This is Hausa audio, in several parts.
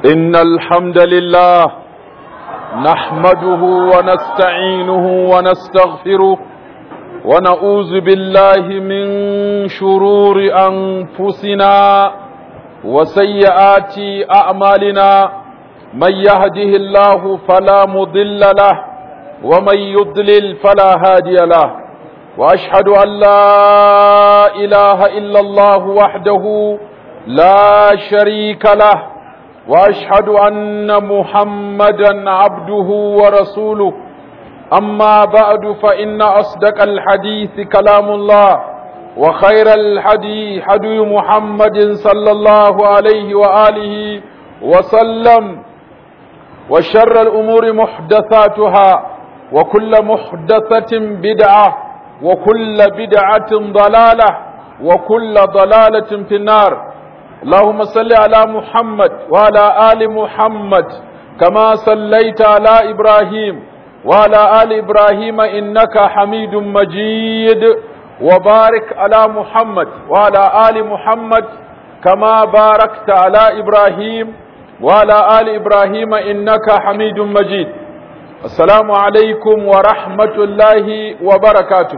إن الحمد لله نحمده ونستعينه ونستغفره ونعوذ بالله من شرور أنفسنا وسيئات أعمالنا من يهده الله فلا مضل له ومن يضلل فلا هادي له وأشهد أن لا إله إلا الله وحده لا شريك له واشهد ان محمدا عبده ورسوله اما بعد فان اصدق الحديث كلام الله وخير الحديث حدي محمد صلى الله عليه واله وسلم وشر الامور محدثاتها وكل محدثه بدعه وكل بدعه ضلاله وكل ضلاله في النار اللهم صل على محمد وعلى آل محمد كما صليت على إبراهيم وعلى آل إبراهيم إنك حميد مجيد وبارك على محمد وعلى آل محمد كما باركت على إبراهيم وعلى آل إبراهيم إنك حميد مجيد السلام عليكم ورحمة الله وبركاته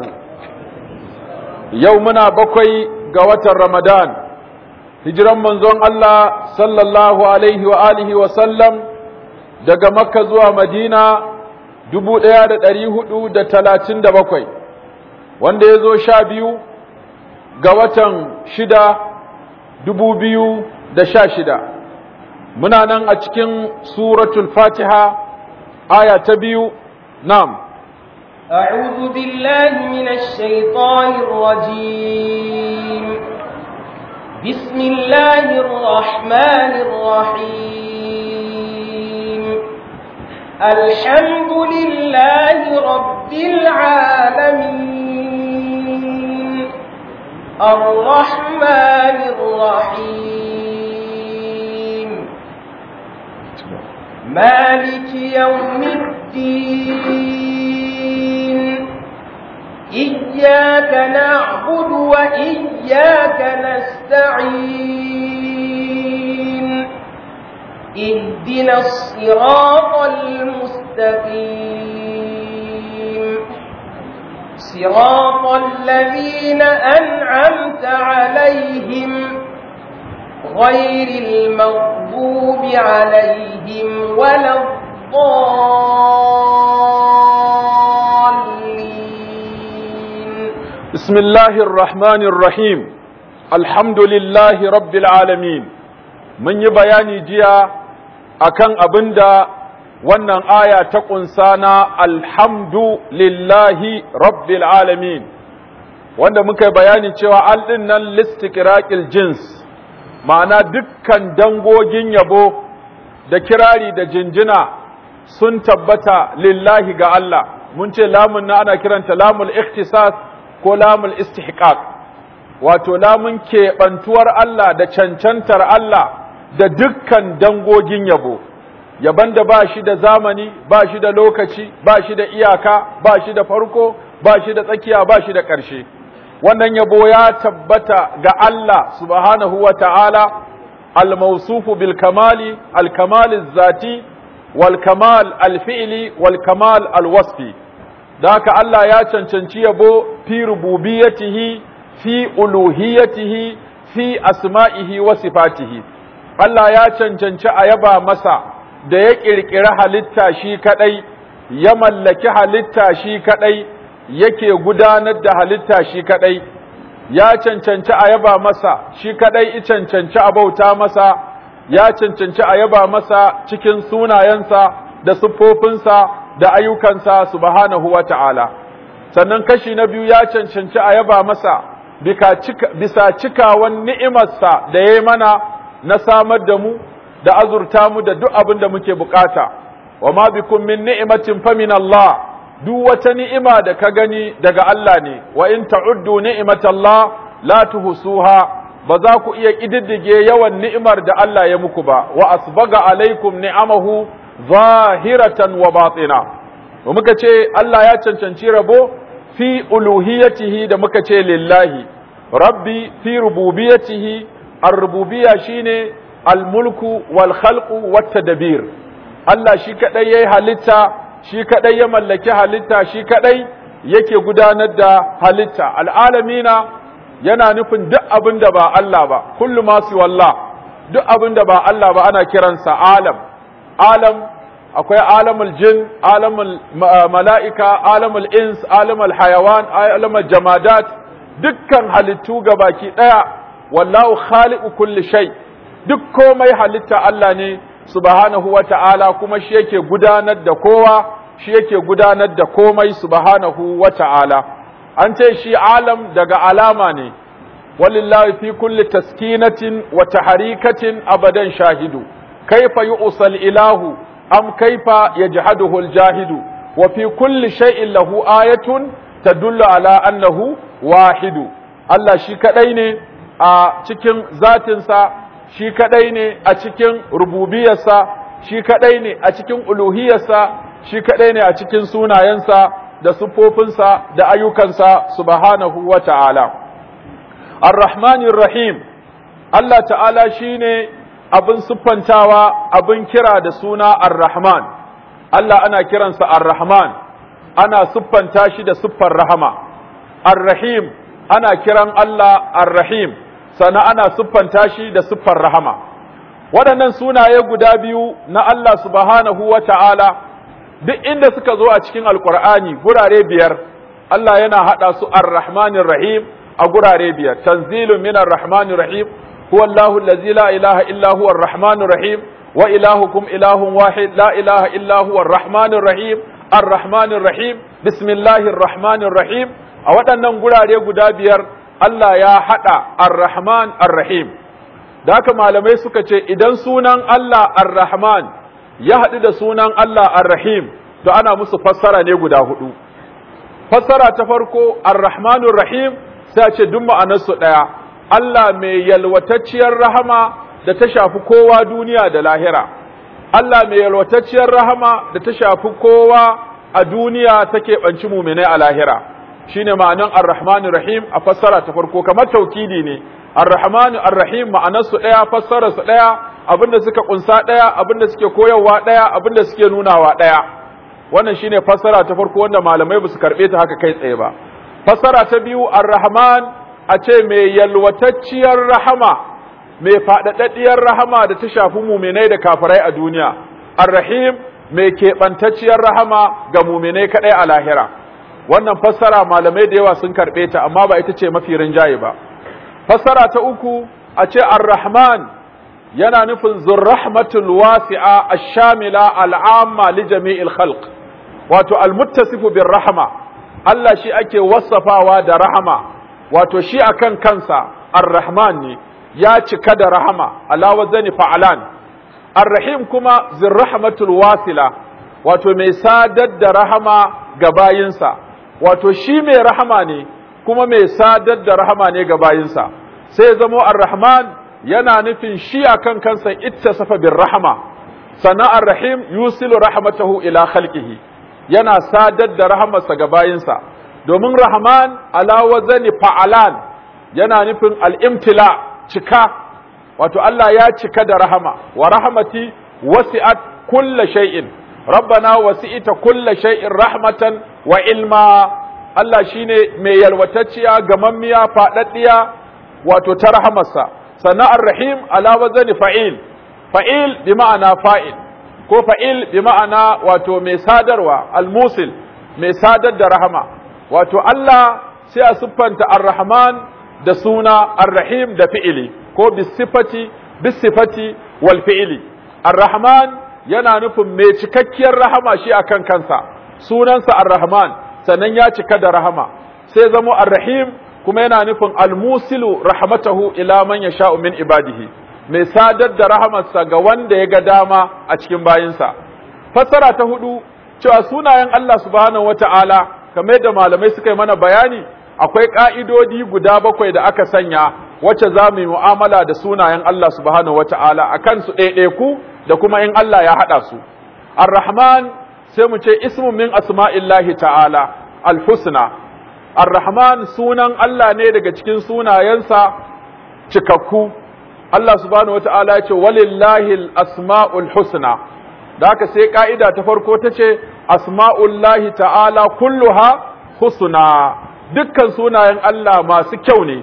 يومنا بقي قوة رمضان hijiran manzon Allah sallallahu alaihi wa alihi wa sallam daga Makka zuwa Madina dubu ɗaya da ɗari hudu da talatin da bakwai wanda ya zo sha biyu ga watan shida dubu biyu da sha shida muna nan a cikin suratul fatiha aya ta biyu nam أعوذ بالله من الشيطان الرجيم بسم الله الرحمن الرحيم الحمد لله رب العالمين الرحمن الرحيم مالك يوم الدين إياك نعبد وإياك نستعين اهدنا الصراط المستقيم صراط الذين أنعمت عليهم غير المغضوب عليهم ولا الضالين بسم الله الرحمن الرحيم الحمد لله رب العالمين من يبياني جيا akan abinda wannan aya ta ƙunsa na alhamdu lillahi rabbil alamin wanda muka bayani cewa al ɗin nan listiqraqil jins ma'ana dukkan dangogin yabo da kirari da jinjina sun tabbata lillahi ga Allah mun ce lamun na ana kiranta lamul ikhtisas ko lamul istihqaq wato lamun keɓantuwar Allah da cancantar Allah da dukkan dangogin yabo yaban da ba shi da zamani ba shi da lokaci ba shi da iyaka ba shi da farko ba shi da tsakiya ba shi da ƙarshe wannan yabo ya tabbata ga Allah subhanahu wa ta'ala al-mawsufu bil kamali al-kamal zati wal kamal al-fi'li wal kamal al-wasfi da haka Allah ya cancanci yabo fi rububiyatihi fi uluhiyatihi fi asma'ihi wa sifatihi Allah ya cancanci a yaba masa da ya ƙirƙiri halitta shi kaɗai ya mallaki halitta shi kaɗai yake gudanar da halitta shi kaɗai ya cancanci a yaba masa shi kaɗai i cancanci a bauta masa ya cancanci a yaba masa cikin sunayensa da siffofinsa da ayyukansa subhanahu wa ta'ala sannan kashi na biyu ya cancanci a yaba masa bisa cikawan ni'imarsa da ya yi mana na samar da mu da azurta mu da duk abin da muke bukata wa ma bikum min ni'matin fa min Allah duk wata ni'ima da ka gani daga Allah ne wa in ta'uddu ni'matallah la tuhsuha ba za ku iya kididdige yawan ni'imar da Allah ya muku ba wa asbaga alaikum ni'amahu zahiratan wa batina wa muka ce Allah ya cancanci rabo fi uluhiyatihi da muka ce lillahi rabbi fi rububiyatihi ar-rububiyya shine al-mulku wal khalqu wat tadbir Allah shi kadai yayi halitta shi kadai ya mallaki halitta shi kadai yake gudanar da halitta al'alamina yana nufin duk abin da ba Allah ba kullu ma wallah duk abin da ba Allah ba ana kiransa alam alam akwai alamul jin alamul mala'ika alamul ins alamul hayawan alamul jamadat dukkan halittu baki daya wallahu khaliqu kulli shay duk komai halitta Allah ne subhanahu wata'ala kuma shi yake gudanar da kowa shi yake gudanar da komai subhanahu wata'ala an ce shi alam daga alama ne walillahi fi kulli taskinatin wa taharikatin abadan shahidu kaifa yu'sal ilahu am kaifa yajhaduhu aljahidu wa fi kulli shay'in lahu ayatun tadullu ala annahu wahidu Allah shi kadai ne a cikin zatinsa shi kadai ne a cikin rububiyarsa shi kadai ne a cikin uluhiyarsa shi kadai ne a cikin sunayensa da siffofinsa da ayyukansa subhanahu wa ta'ala ar-rahmanir rahim Allah ta'ala shine abin siffantawa abin kira da suna ar-rahman Allah ana kiransa ar-rahman ana siffanta shi da siffar rahama ar-rahim ana kiran Allah ar-rahim sana ana siffanta shi da siffar rahama waɗannan sunaye guda biyu na Allah subhanahu wa ta'ala duk inda suka zo a cikin alkur'ani gurare biyar Allah yana haɗa su ar-rahmanir rahim a gurare biyar tanzilun minar rahmanir rahim huwa Allahu allazi la ilaha illa huwa ar-rahmanir rahim wa ilahukum ilahun wahid la ilaha illa huwa ar-rahmanir rahim ar-rahmanir rahim bismillahir rahmanir rahim a waɗannan gurare guda biyar Allah ya haɗa ar-rahman ar-rahim da haka malamai suka ce idan sunan Allah ar-rahman ya haɗu da sunan Allah ar-rahim to ana musu fassara ne guda hudu fassara ta farko ar-rahmanur rahim sai a ce duk ma'anarsu ɗaya Allah mai yalwatacciyar rahama da ta shafi kowa duniya da lahira Allah mai yalwatacciyar rahama da ta shafi kowa a duniya take banci muminai a lahira shine ma'anan ar-rahmanur rahim a fassara ta farko kamar taukidi ne ar-rahmanu ar-rahim ma'anarsu ɗaya fassararsu ɗaya abinda suka kunsa ɗaya abinda suke koyarwa ɗaya abinda suke nunawa ɗaya wannan shine fassara ta farko wanda malamai ba su karɓe ta haka kai tsaye ba fassara ta biyu ar-rahman a ce mai yalwatacciyar rahama mai faɗaɗaɗɗiyar rahama da ta shafi muminai da kafirai a duniya ar-rahim mai keɓantacciyar rahama ga muminai kaɗai a lahira wannan fassara malamai da yawa sun karɓe ta amma ba ita ce mafi rinjaye ba fassara ta uku a ce ar-rahman yana nufin zurrahmatul wasi'a ash-shamila al'amma li jami'il khalq wato al-muttasifu bir rahma Allah shi ake wasafawa da rahama wato shi akan kansa ar-rahman ne ya cika da rahama ala wazani fa'alan ar-rahim kuma zurrahmatul wasila wato mai sadar da rahama ga bayinsa wato shi mai rahama ne kuma mai sadar da rahama ne ga bayinsa sai zamo ar-rahman yana nufin shi akan kansa ittasafa bir rahama sannan ar-rahim yusilu rahmatahu ila khalqihi yana sadar da rahamarsa ga bayinsa domin rahman ala wazani fa'alan yana nufin al-imtila cika wato Allah ya cika da rahama wa rahmati wasi'at kulla shay'in rabbana wasi'ita kulla shay'in rahmatan wa ilma Allah shine mai yalwatacciya gamammiya faɗaɗɗiya wato ta rahamarsa sannan ar-rahim ala wazani fa'il fa'il bi ma'ana fa'il ko fa'il bi ma'ana wato mai sadarwa al-musil mai sadar da rahama wato Allah sai a siffanta ar-rahman da suna ar-rahim da fi'ili ko bisifati bisifati wal fi'ili ar-rahman yana nufin mai cikakkiyar rahama shi akan kansa sunansa ar-rahman sannan ya cika da rahama sai zamo ar-rahim kuma yana nufin al-musilu rahmatahu ila man yasha'u min ibadihi mai sadar da rahamarsa ga wanda ya ga dama a cikin bayinsa fassara ta hudu cewa sunayen Allah subhanahu wata'ala kamar yadda malamai suka yi mana bayani akwai ka'idodi guda bakwai da aka sanya wacce za mu yi mu'amala da sunayen Allah subhanahu wata'ala a kansu ɗaiɗaiku da kuma in Allah ya haɗa su ar-rahman sai mu ce ismun min asma'illahi ta'ala al-husna ar-rahman sunan Allah ne daga cikin sunayensa cikakku Allah subhanahu wata'ala ya ce walillahi asma'ul husna da haka sai ka'ida ta farko ta ce asma'ullahi ta'ala kulluha husna dukkan sunayen Allah masu kyau ne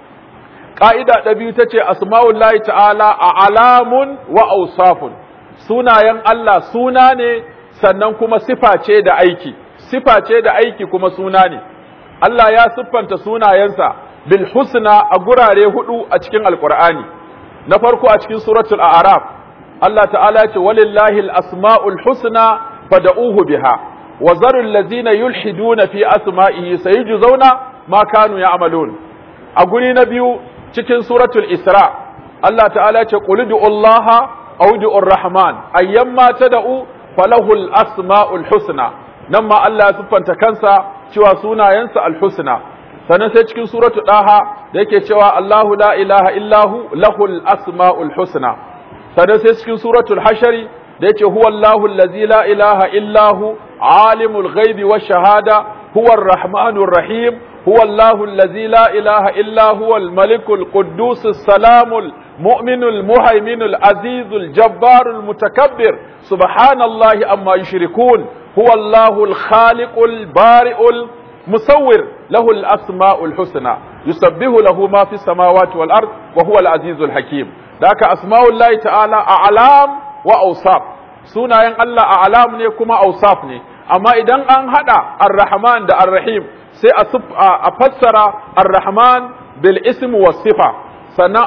ka'ida ta biyu ta ce asma'ullahi ta'ala a alamun wa ausafun sunayen Allah suna ne sannan kuma sifa ce da aiki sifa ce da aiki kuma suna ne Allah ya siffanta sunayensa bil husna a gurare hudu a cikin alqur'ani na farko a cikin suratul a'raf Allah ta'ala ce walillahi al-asma'ul husna fad'uhu biha wa zarul ladzina yulhiduna fi asma'ihi sayujzauna ma kanu ya'malun a guri na biyu cikin suratul isra Allah ta'ala ce qul du'allaha aw du'ur rahman ayyamma tad'u falahul asma'ul husna nan ma Allah ya siffanta kansa cewa sunayensa al-husna sannan sai cikin suratu daha da yake cewa Allahu la ilaha illahu lahul asma'ul husna sannan sai cikin suratul hashari da yake huwa Allahu allazi la ilaha illahu alimul ghaibi wash shahada huwa ar-rahmanur rahim huwa Allahu allazi la ilaha illa huwa al-malikul quddus salamul mu'minul muhaiminul azizul jabbarul mutakabbir subhanallahi amma yushrikun huwa Allahul khaliqul bari'ul musawwir له الأسماء الحسنى يسبح له ما في السماوات والأرض وهو العزيز الحكيم ذاك أسماء الله تعالى أعلام وأوصاف سنة ين الله أعلام ne kuma أوصاف ne amma idan an hada ar-rahman da ar-rahim sai a fassara ar-rahman bil ism was sifa sannan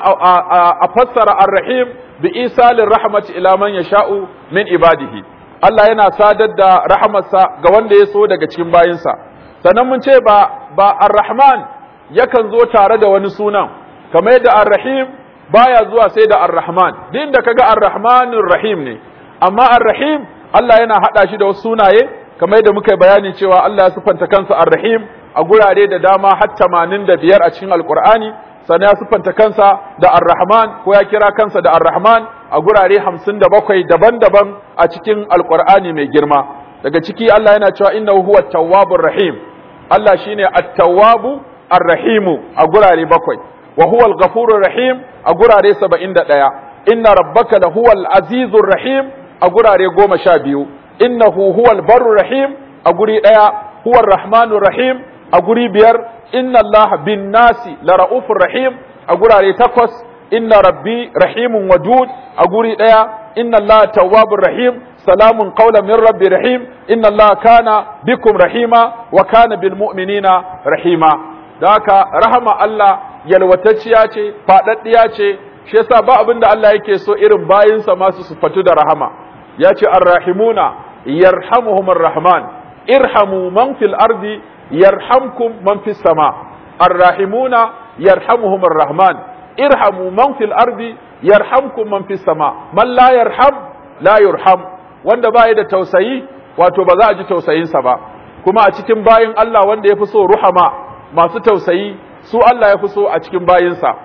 a fassara ar-rahim bi isalin rahmati ila man yasha'u min ibadihi Allah yana sadar da rahamarsa ga wanda ya so daga cikin bayinsa sannan mun ce ba ba ar-rahman yakan zo tare da wani sunan kamar yadda ar-rahim baya zuwa sai da ar-rahman din da kaga ar-rahmanur rahim ne amma ar-rahim Allah yana hada shi da wasu sunaye kamar yadda muka bayani cewa Allah ya sifanta kansa ar-rahim a gurare da dama har 85 a cikin alqur'ani sannan ya sifanta kansa da ar-rahman ko ya kira kansa da ar-rahman a gurare 57 daban-daban a cikin alqur'ani mai girma daga ciki Allah yana cewa innahu huwa tawwabur rahim Allah shine at-tawwabu ar-rahimu a gurare bakwai wa huwa al-ghafurur rahim a gurare 71 inna rabbaka la huwal azizur rahim a gurare 12 innahu huwal barur rahim a guri daya huwa rahmanur rahim a guri biyar inna Allah bin nasi la raufur rahim a gurare takwas inna rabbi rahimun wadud a guri daya inna Allah tawwabur rahim salamun qawlan min rabbi rahim inna Allah kana bikum rahima wa kana bil mu'minina rahima da haka rahama Allah yalwatacciya ce fadaddiya ce shi yasa ba abin da Allah yake so irin bayinsa masu sufatu da rahama ya ce arrahimuna yarhamuhumur rahman irhamu man fil ardi yarhamkum man fis sama arrahimuna yarhamuhumur rahman irhamu man fil ardi yarhamkum man fis sama man la yarham la yurham wanda baya da tausayi wato ba za a ji tausayinsa ba kuma a cikin bayin Allah wanda ya fi so ruhama masu tausayi su Allah ya fi so a cikin bayinsa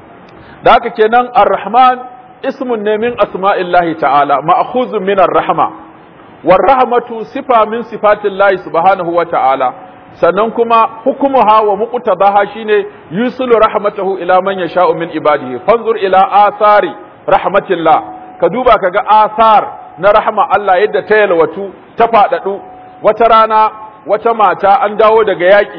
da haka kenan ar-rahman ismun ne min asma'illahi ta'ala ma'khuzun min ar-rahma war rahmatu sifa min sifatillahi subhanahu wa ta'ala sannan kuma hukumuha wa muqtadaha shine yusulu rahmatahu ila man yasha'u min ibadihi fanzur ila athari rahmatillah ka duba kaga athar na rahma Allah yadda ta yalwatu ta fadadu wata rana wata mata an dawo daga yaki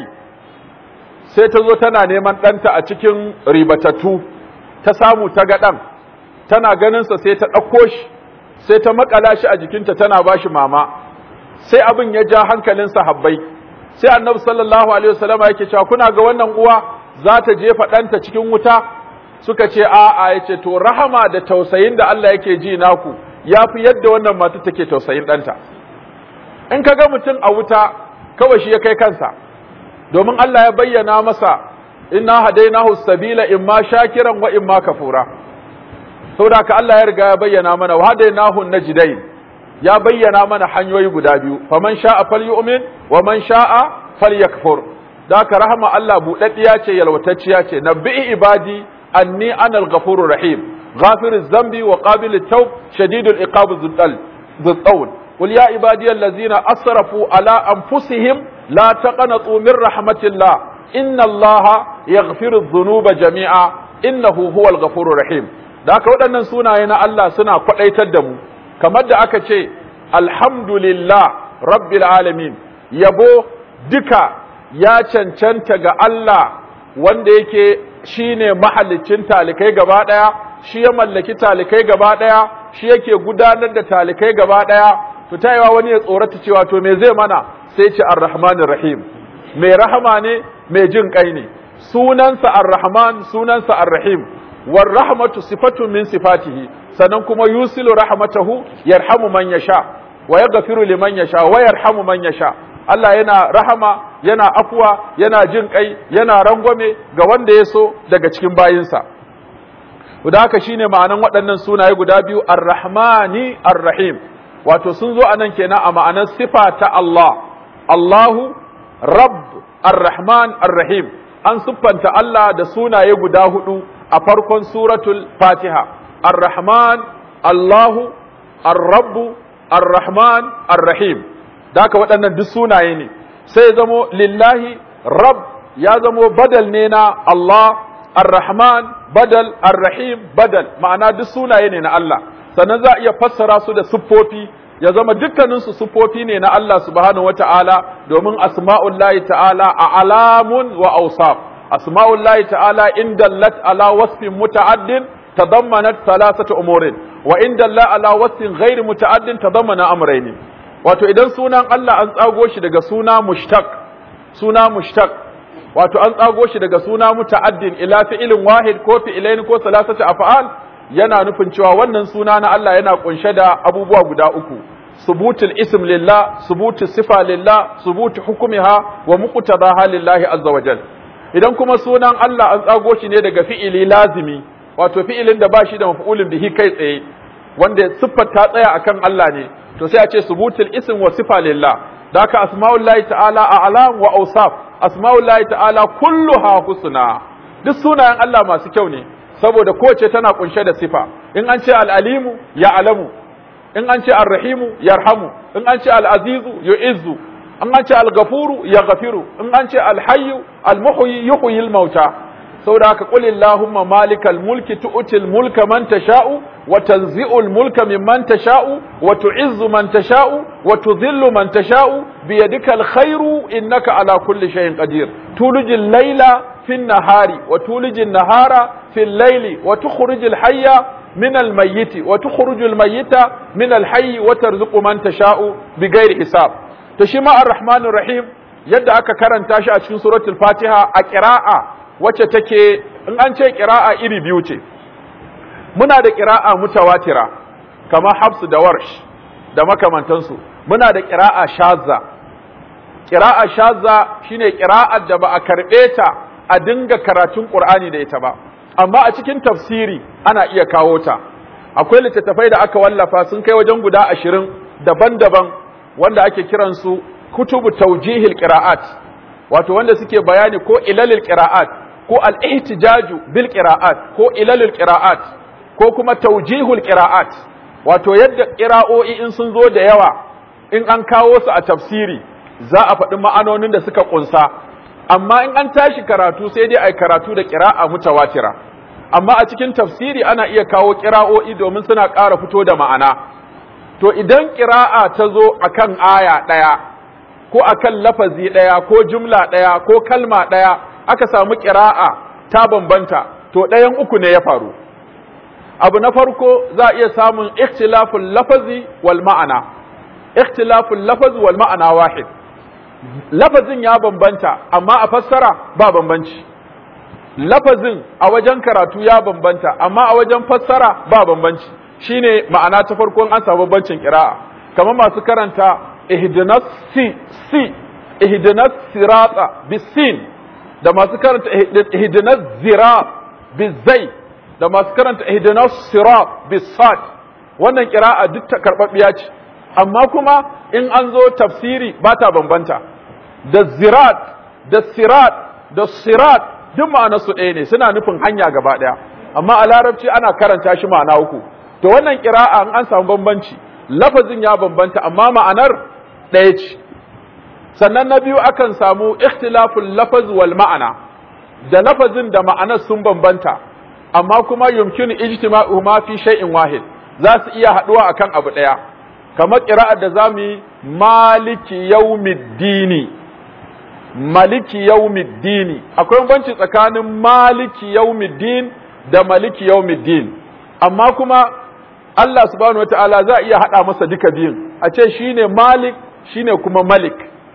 sai ta zo tana neman ɗanta a cikin ribatattu ta samu ta ga ɗan tana ganinsa sai ta ɗauko shi sai ta makala shi a jikinta tana ba shi mama sai abin ya ja hankalin sahabbai sai annabi sallallahu alaihi wasallam yake cewa kuna ga wannan uwa za ta jefa ɗanta cikin wuta suka ce a'a yace to rahama da tausayin da Allah yake ji naku yafi yadda wannan mata take tausayin ɗanta in ka ga mutum a wuta kawai shi ya kai kansa domin Allah ya bayyana masa inna hadainahu sabila imma shakiran wa imma kafura saboda ka Allah ya riga ya bayyana mana wa hadainahu najdain ya bayyana mana hanyoyi guda biyu faman sha'a falyu'min wa man sha'a falyakfur da ka rahama Allah budaddiya ce yalwatacciya ce nabbi ibadi anni ana al-ghafurur rahim ghafiriz zambi wa qabilut tawb shadidul iqab dhul qawl قل يا عبادي الذين أسرفوا على أنفسهم لا تقنطوا من رحمة الله إن الله يغفر الذنوب جميعا إنه هو الغفور الرحيم da haka waɗannan sunaye na Allah suna kwaɗaitar da mu kamar da aka ce alhamdulillah rabbil alamin yabo duka ya cancanta ga Allah wanda yake shine mahallicin talikai gaba ɗaya shi ya mallaki talikai gaba ɗaya shi yake gudanar da talikai gaba ɗaya to tayewa wani ya tsorata cewa to me zai mana sai ce arrahmanir rahim mai rahama ne mai jin kai ne sunansa arrahman sunansa arrahim war rahmatu sifatun min sifatihi sannan kuma yusilu rahmatahu yarhamu man yasha wa yaghfiru liman yasha wa yarhamu man yasha Allah yana rahama yana afuwa yana jin kai yana rangwame ga wanda ya so daga cikin bayinsa da haka shine ma'anan waɗannan sunaye guda biyu ar-rahmani ar-rahim wato sun zo anan kenan a ma'anar sifa ta Allah Allahu rabb ar-rahman ar-rahim an siffanta Allah da sunaye guda hudu a farkon suratul fatiha ar-rahman Allahu ar-rabb ar-rahman ar-rahim daka waɗannan duk sunaye ne sai zamo lillahi rabb ya zamo badal ne na Allah ar-rahman badal ar-rahim badal ma'ana duk sunaye ne na Allah sannan za a iya fassara su da siffofi ya zama dukkaninsu siffofi ne na Allah subhanahu wata'ala domin asma'ullahi ta'ala a alamun wa awsaf asma'ullahi ta'ala in dallat ala wasfin muta'addin tadammanat thalathata umurin wa in dalla ala wasfin ghairi muta'addin tadammana amrayni wato idan sunan Allah an tsago shi daga suna mushtaq suna mushtaq wato an tsago shi daga suna muta'addin ila fi'ilin wahid ko fi'ilain ko salasati af'al yana nufin cewa wannan suna na Allah yana kunshe da abubuwa guda uku subutul ism lillah subutul sifa lillah subutu hukumiha wa muqtadaha lillahi azza wa jal idan kuma sunan Allah an tsago shi ne daga fi'ili lazimi wato fi'ilin da ba shi da maf'ulin bihi kai tsaye wanda siffar ta tsaya akan Allah ne to sai a ce subutul ism wa sifa lillah da haka asma'ullahi ta'ala a'lam wa awsaf asma'ullahi ta'ala kulluha husna duk sunayen Allah masu kyau ne saboda kowace tana kunshe da sifa in an ce al'alimu ya alamu in an ce arrahimu yarhamu in an ce al'azizu yu'izzu in an ce al-gafuru ya gafiru in an ce al-hayyu al-muhyi yuhyi al-mauta saboda haka qul illahumma malikal mulki tu'til mulka man tasha'u wa tanzi'ul mulka mimman tasha'u wa tu'izzu man tasha'u wa tudhillu man tasha'u biyadikal khairu innaka ala kulli shay'in qadir tulijil layla في النهار وتولج النهار في الليل وتخرج الحي من الميت وتخرج الميت من الحي وترزق من تشاء بغير حساب تشمع الرحمن الرحيم yadda aka karanta shi a cikin suratul fatiha a ƙira'a wacce take in an ce ƙira'a iri biyu ce muna da ƙira'a mutawatira kamar hafsu da warsh da makamantansu muna da ƙira'a shazza ƙira'a shazza shine ƙira'ar da ba a karɓe ta a dinga karatun Qur'ani da ita ba amma a cikin tafsiri ana iya kawo ta akwai littattafai da aka wallafa sun kai wajen guda ashirin daban-daban wanda ake kiransu kutubu taujihil qira'at wato wanda suke bayani ko ilalil qira'at ko al-ihtijaju bil qira'at ko ilalil qira'at ko kuma taujihul qira'at wato yadda qira'o'i in sun zo da yawa in an kawo su a tafsiri za a faɗi ma'anonin da suka ƙunsa amma in an tashi karatu sai dai ai karatu da ƙira'a mutawatira amma a cikin tafsiri ana iya kawo ƙira'o'i domin suna ƙara fito da ma'ana to idan ƙira'a ta zo akan aya ɗaya ko akan lafazi ɗaya ko jumla ɗaya ko kalma ɗaya aka samu ƙira'a ta bambanta to ɗayan uku ne ya faru abu na farko za a iya samun ikhtilaful lafazi wal ma'ana ikhtilaful lafazi wal ma'ana wahid lafazin ya bambanta amma a fassara ba bambanci lafazin a wajen karatu ya bambanta amma a wajen fassara ba bambanci shine ma'ana ta farko an samu bambancin kira'a kamar masu karanta ihdinas si si ihdinas sirata bisin da masu karanta ihdinas zira bizai da masu karanta ihdinas sirat bisad wannan kira'a duk ta karbabbiya ce amma kuma in an zo tafsiri ba ta bambanta da zirat da sirat da sirat duk ma'ana su ɗaya ne suna nufin hanya gaba ɗaya amma a larabci ana karanta shi ma'ana uku to wannan kira'a in an samu bambanci lafazin ya bambanta amma ma'anar ɗaya ce sannan na biyu akan samu ikhtilaful lafaz wal ma'ana da lafazin da ma'anar sun bambanta amma kuma yumkinu ijtima'uhuma fi shay'in wahid za su iya haduwa akan abu daya kamar qira'ar da zamu yi maliki yawmiddini maliki yawmiddini akwai banci tsakanin maliki yawmiddin da maliki yawmiddin amma kuma Allah subhanahu wataala za iya hada masa duka biyun a ce shine malik shine kuma malik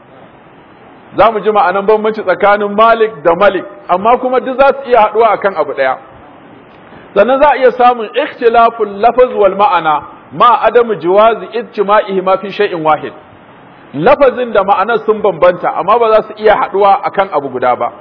za mu ji ma'anan bambanci tsakanin malik da malik amma kuma duk za su iya haɗuwa akan abu ɗaya sannan za a iya samun ikhtilaful lafaz wal ma'ana ma adamu jiwazi ijtima'ihi ma fi shay'in wahid lafazin da ma'anar sun bambanta amma ba za su iya haɗuwa akan abu guda ba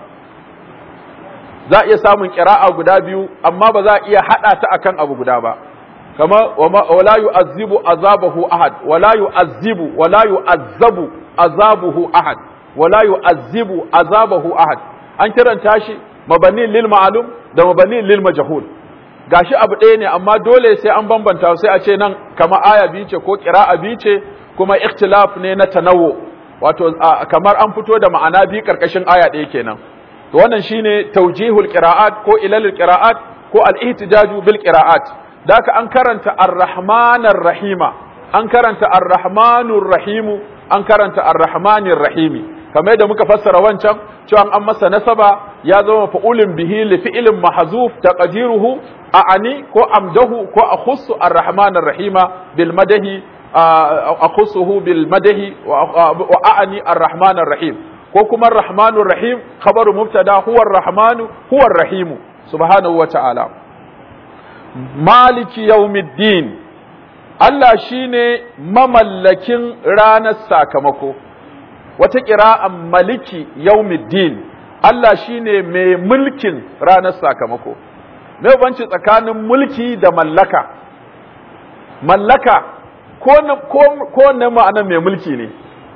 za a iya samun ƙira'a guda biyu amma ba za a iya haɗa ta akan abu guda ba kama wala yu'azzibu azabahu ahad wala yu'azzibu wala yu'azzabu azabuhu ahad wala yu'azzibu azabahu ahad an kiranta shi mabani lil ma'lum da mabani lil majhul gashi abu ɗaya ne amma dole sai an bambanta sai a ce nan kama aya biyu ce ko qira'a biyu ce kuma ikhtilaf ne na tanawwu wato kamar an fito da ma'ana biyu karkashin aya ɗaya kenan to wannan shine tawjihul qira'at ko ilalul qira'at ko al-ihtijaju bil qira'at daka an karanta ar-rahmanir rahima an karanta ar-rahmanur rahimu an karanta ar-rahmanir rahimi kamar yadda muka fassara wancan cewa an masa nasaba ya zama fa'ulun bihi li fi'lin mahzuf taqdiruhu a'ani ko amdahu ko akhussu ar-rahmanir rahima bil madahi akhussuhu bil madahi wa a'ani ar-rahmanir rahim ko kuma ar-rahmanur rahim khabaru mubtada huwa ar-rahmanu huwa ar-rahimu subhanahu wa ta'ala maliki yawmiddin Allah shine mamallakin ranar sakamako wata ƙira'an maliki yaumiddin Allah shine mai mulkin ranar sakamako mai banci tsakanin mulki da mallaka mallaka ko na ma'anar mai mulki ne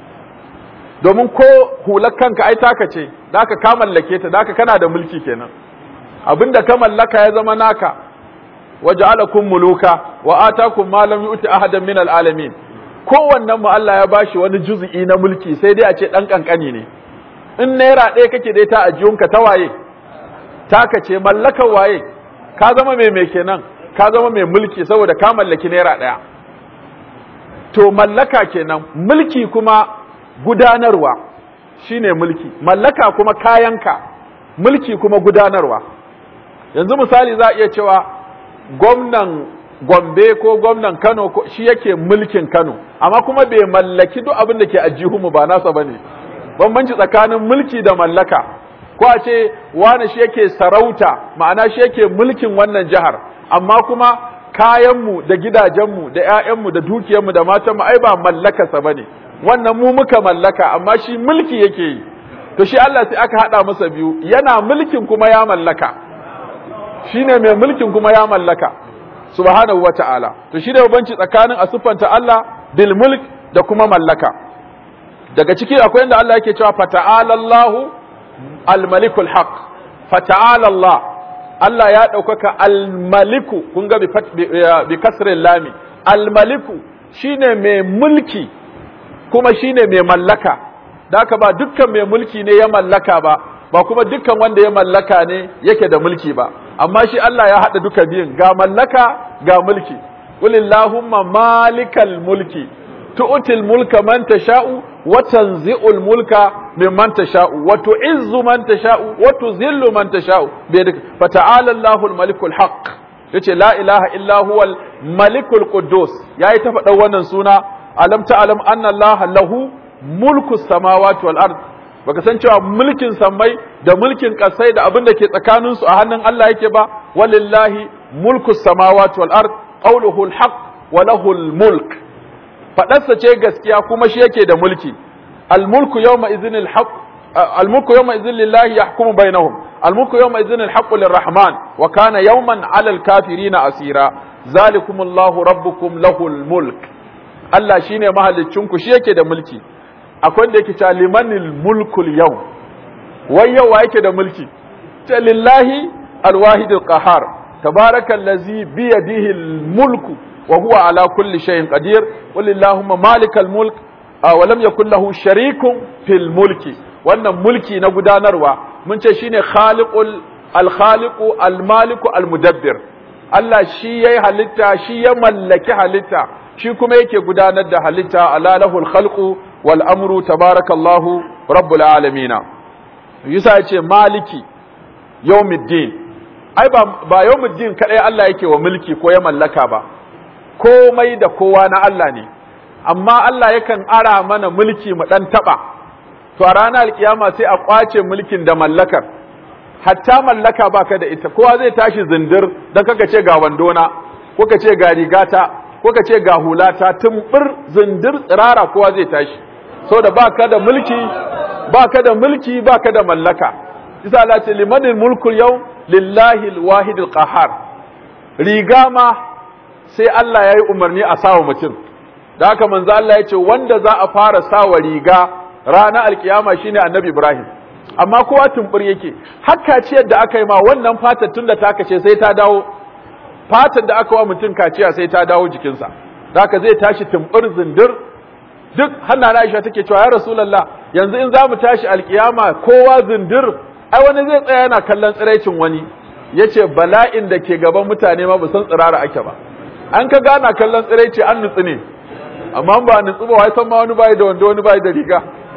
domin ko hular kanka ai taka ce da ka mallake ta da kana da mulki kenan abinda ka mallaka ya zama naka waja'alakum muluka wa atakum ma lam yu'ti ahadan min alalamin kowannen mu Allah ya bashi wani juz'i na mulki sai dai a ce dan kankani ne in naira ɗaya kake dai ta ajiyunka ta waye taka ce mallakar waye ka zama mai mai kenan ka zama mai mulki saboda ka mallaki naira ɗaya to mallaka kenan mulki kuma gudanarwa shine mulki mallaka kuma kayanka mulki kuma gudanarwa yanzu misali za a iya cewa gwamnan Gombe ko gwamnan Kano shi yake mulkin Kano amma kuma bai mallaki duk abin da ke ajihunmu ba nasa bane bambanci tsakanin mulki da mallaka ko a ce wani shi yake sarauta ma'ana shi yake mulkin wannan jihar amma kuma kayanmu da gidajenmu da 'ya'yanmu da dukiyarmu da matanmu ai ba mallakarsa bane wannan mu muka mallaka amma shi mulki yake yi to shi Allah sai aka hada masa biyu yana mulkin kuma ya mallaka shine mai mulkin kuma ya mallaka subhanahu wa ta'ala to shi da banci tsakanin a siffanta Allah bil mulk da kuma mallaka daga ciki akwai inda Allah yake cewa fata'ala Allahu al malikul haq fata'ala Allah Allah ya ɗaukaka al maliku kun ga bi kasrin lami al maliku shine mai mulki kuma shine mai mallaka da haka ba dukkan mai mulki ne ya mallaka ba ba kuma dukkan wanda ya mallaka ne yake da mulki ba amma shi Allah ya haɗa duka biyun ga mallaka ga mulki qulillahumma malikal mulki tu'til mulka man tasha'u wa tanzi'ul mulka mimman tasha'u wa tu'izzu man tasha'u wa tuzillu man tasha'u biyadika fata'ala Allahul malikul haqq yace la ilaha illa huwal malikul quddus yayi ta faɗa wannan suna alam ta'lam anna Allah lahu mulku samawati wal ard baka san cewa mulkin sammai da mulkin kasai da abin da ke tsakanin su a hannun Allah yake ba walillahi mulku samawati wal ard qawluhu al haqq wa lahu al mulk fadarsa ce gaskiya kuma shi yake da mulki al mulku yawma idhin al haqq al mulku yawma idhin lillahi yahkumu bainahum al mulku yawma idhin al haqq lirrahman wa kana yawman ala al kafirina asira zalikumullahu rabbukum lahu al mulk Allah shine mahaliccinku shi yake da mulki akwai da yake cewa limanil mulkul yau wai yau wa yake da mulki ta lillahi alwahidul qahar tabarakallazi bi yadihi almulku wa huwa ala kulli shay'in qadir walillahumma malikal mulk wa lam yakul lahu sharikun fil mulki wannan mulki na gudanarwa mun ce shine khaliqul al-khaliqu al-maliku al-mudabbir Allah shi yayi halitta shi ya mallaki halitta shi kuma yake gudanar da halitta ala lahul khalqu wal amru tabarakallahu rabbul alamin yusa yace maliki yawmiddin ai ba ba yawmiddin kadai Allah yake wa mulki ko ya mallaka ba komai da kowa na Allah ne amma Allah yakan ara mana mulki mu dan taba to a ranar alkiyama sai a kwace mulkin da mallakar hatta mallaka baka da ita kowa zai tashi zindir dan kaka ce ga wandona ko ka ce ga rigata ko ka ce ga hulata tumbur zindir tsirara kowa zai tashi saboda baka da mulki baka da mulki baka da mallaka isa Allah ce limanil mulku yau lillahi alwahid alqahar riga ma sai Allah yayi umarni a sawa mutum da haka manzo Allah ya ce wanda za a fara sawa riga ranar alkiyama shine annabi Ibrahim amma kowa tumbur yake hakka ce da aka yi ma wannan fatar tunda ta kace sai ta dawo fatar da aka wa mutum kaciya sai ta dawo jikinsa haka zai tashi tumbur zindir duk hanna Aisha take cewa ya Rasulullah yanzu in zamu tashi alkiyama kowa zindir ai wani zai tsaya yana kallon tsiraicin wani yace bala'in da ke gaban mutane ma ba san tsirara ake ba an ka gana kallon tsiraici an nutsu ne amma ba nutsu ba wai san ma wani bai da wanda wani bai da riga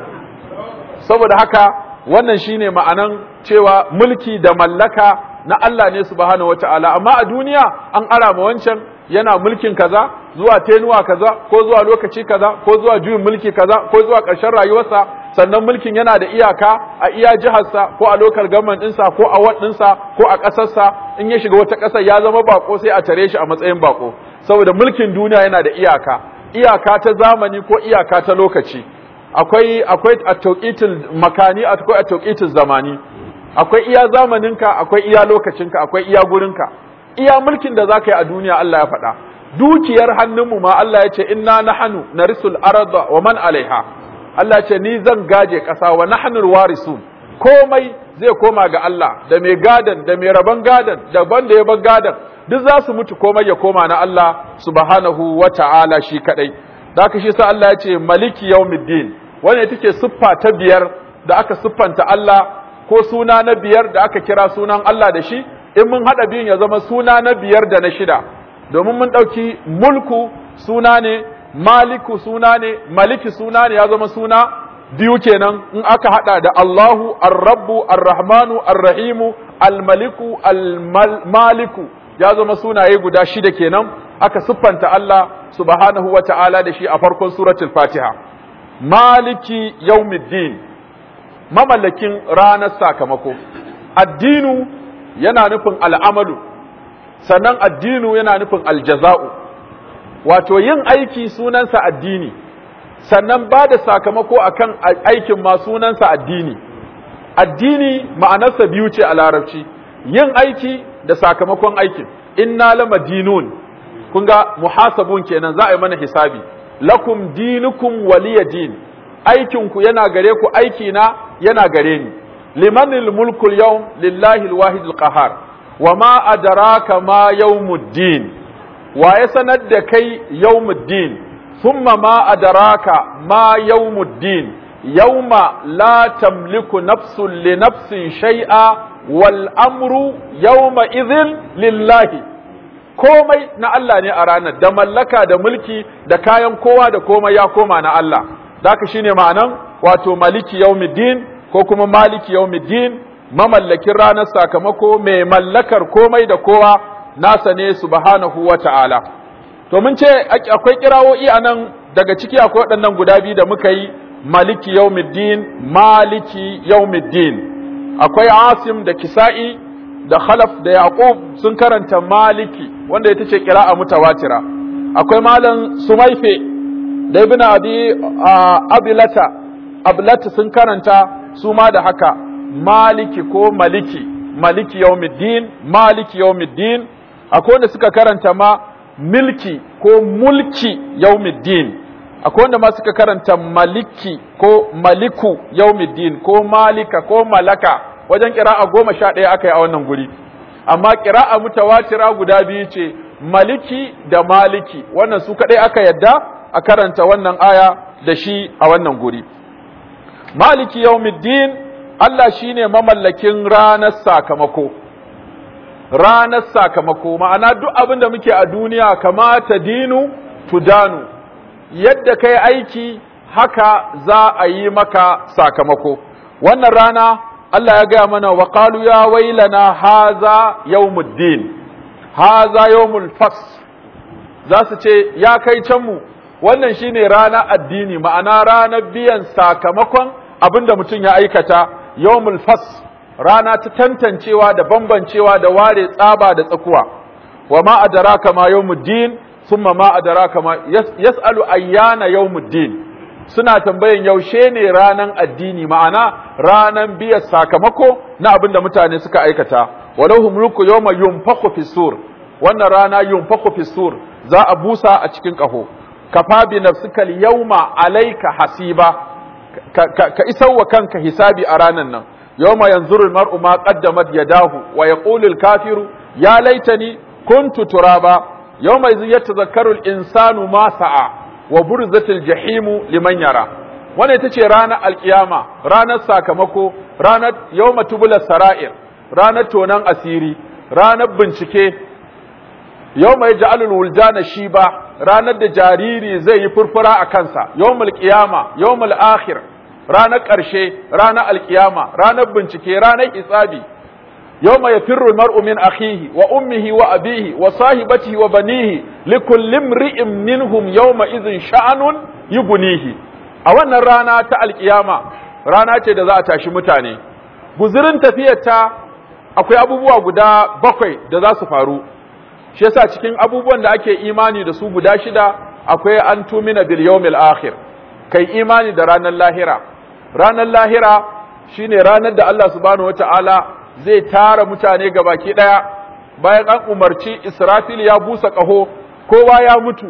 saboda haka wannan shine ma'anan cewa mulki da mallaka na Allah ne subhanahu wataala amma a duniya an ara ma wancan yana mulkin kaza zuwa tenuwa kaza ko zuwa lokaci kaza ko zuwa juyin mulki kaza ko zuwa ƙarshen rayuwarsa sannan mulkin yana da iyaka a iya jiharsa ko a lokal government ɗinsa ko a ward ɗinsa ko a ƙasarsa in ya shiga wata ƙasar ya zama bako sai a tare shi a matsayin bako saboda mulkin duniya yana da iyaka iyaka ta zamani ko iyaka ta lokaci akwai akwai a tauqitul makani akwai a tauqitul zamani akwai iya zamaninka akwai iya lokacinka akwai iya gurinka iya mulkin da zaka yi a duniya Allah ya faɗa dukiyar hannunmu ma Allah ya ce inna nahnu narisul arda wa man alaiha Allah ya ce ni zan gaje ƙasa wa nahnu warisun komai zai koma ga Allah da mai gadan da mai raban gadan da banda ya bar gadan duk za su mutu komai ya koma na Allah subhanahu wa ta'ala shi kadai da haka shi sa Allah ya ce maliki yawmiddin wannan ita ce siffa ta biyar da aka siffanta Allah ko suna na biyar da aka kira sunan Allah da shi in mun haɗa biyun ya zama suna na biyar da na shida domin mun ɗauki mulku suna ne maliku suna ne maliki suna ne ya zama suna biyu kenan in aka haɗa da Allahu ar-rabbu ar-rahmanu ar-rahimu al-maliku al-maliku ya zama sunaye guda shida kenan aka siffanta Allah subhanahu wa ta'ala da shi a farkon suratul fatiha maliki yawmiddin mamallakin ranar sakamako addinu yana nufin al'amalu sannan addinu yana nufin aljaza'u wato yin aiki sunansa addini sannan ba da sakamako akan aikin ma sunansa addini addini ma'anarsa biyu ce a larabci yin aiki da sakamakon aikin inna lama dinun kun ga muhasabun kenan za a yi mana hisabi lakum dinukum waliya din aikinku yana gare ku aiki na yana gare ni limanil mulkul yawm lillahi alwahid alqahar wa ma adraka ma yawmuddin wa ya sanar da kai yawmuddin thumma ma adraka ma yawmuddin yawma la tamliku nafsun li nafsin shay'a wal amru yawma idhin lillahi komai na Allah ne a ranar da mallaka da mulki da kayan kowa da komai ya koma na Allah daka shine ma'anan wato maliki yawmiddin ko kuma maliki yawmiddin mamallakin ranar sakamako mai mallakar komai da kowa nasa ne subhanahu wata'ala to mun ce akwai kirawoyi anan daga ciki akwai waɗannan guda biyu da muka yi maliki yawmiddin maliki yawmiddin akwai asim da kisa'i da khalaf da yaqub sun karanta maliki wanda ita ce qira'a mutawatira akwai malam sumaife da ibn abi abilata ablata sun karanta su ma da haka maliki ko maliki maliki yawmiddin maliki yawmiddin akwai wanda suka karanta ma milki ko mulki yawmiddin akwai wanda ma suka karanta maliki ko maliku yawmiddin ko malika ko malaka wajen kira'a goma sha ɗaya aka yi a wannan guri amma kira'a mutawatira guda biyu ce maliki da maliki wannan su kaɗai aka yadda a karanta wannan aya da shi a wannan guri maliki yawmiddin Allah shine mamallakin ranar sakamako ranar sakamako ma'ana duk abin da muke a duniya kamata dinu tudanu yadda kai aiki haka za a yi maka sakamako wannan rana Allah ya gaya mana wa qalu ya wailana haza yawmuddin haza yawmul fas za su ce ya kai can mu wannan shine rana addini ma'ana ranar biyan sakamakon abinda mutum ya aikata yawmul fas rana ta tantancewa da bambancewa da ware tsaba da tsakuwa wa ma adraka ma yawmuddin thumma ma adraka ma yas'alu ayyana yawmuddin suna tambayan yaushe ne ranan addini ma'ana ranan biyan sakamako na abinda mutane suka aikata walau mulku yawma yunfakhu fi sur wannan rana yunfakhu fi sur za a busa a cikin kaho kafa bi nafsika yawma alayka hasiba ka, ka, ka isar wa kanka hisabi a ranan nan yawma yanzuru almar'u ma qaddamat yadahu wa yaqulu alkafiru ya laitani kuntu turaba yawma idh yatadhakkaru al-insanu ma sa'a wa burzatil jahimu liman yara wannan ita ce ranar alkiyama ranar sakamako ranar yawma tubula sara'ir ranar tonan asiri ranar bincike yawma yaj'alul wuldana shiba ranar da jariri zai yi furfura a kansa yawmul qiyama yawmul akhir ranar ƙarshe ranar alkiyama ranar bincike ranar hisabi يوم يفر المرء من أخيه وأمه وأبيه وصاحبته وبنيه لكل امرئ منهم يومئذ شأن يبنيه أولا رانا تا القيامة رانا ce da za a tashi mutane guzurin tafiyarta akwai abubuwa guda bakwai da za su faru shi yasa cikin abubuwan da ake imani da su guda shida akwai an tumina bil yawmil akhir kai imani da ranar lahira ranar lahira shine ranar da Allah subhanahu wataala zai tara mutane baki ɗaya bayan an umarci Israfil ya busa ƙaho kowa ya mutu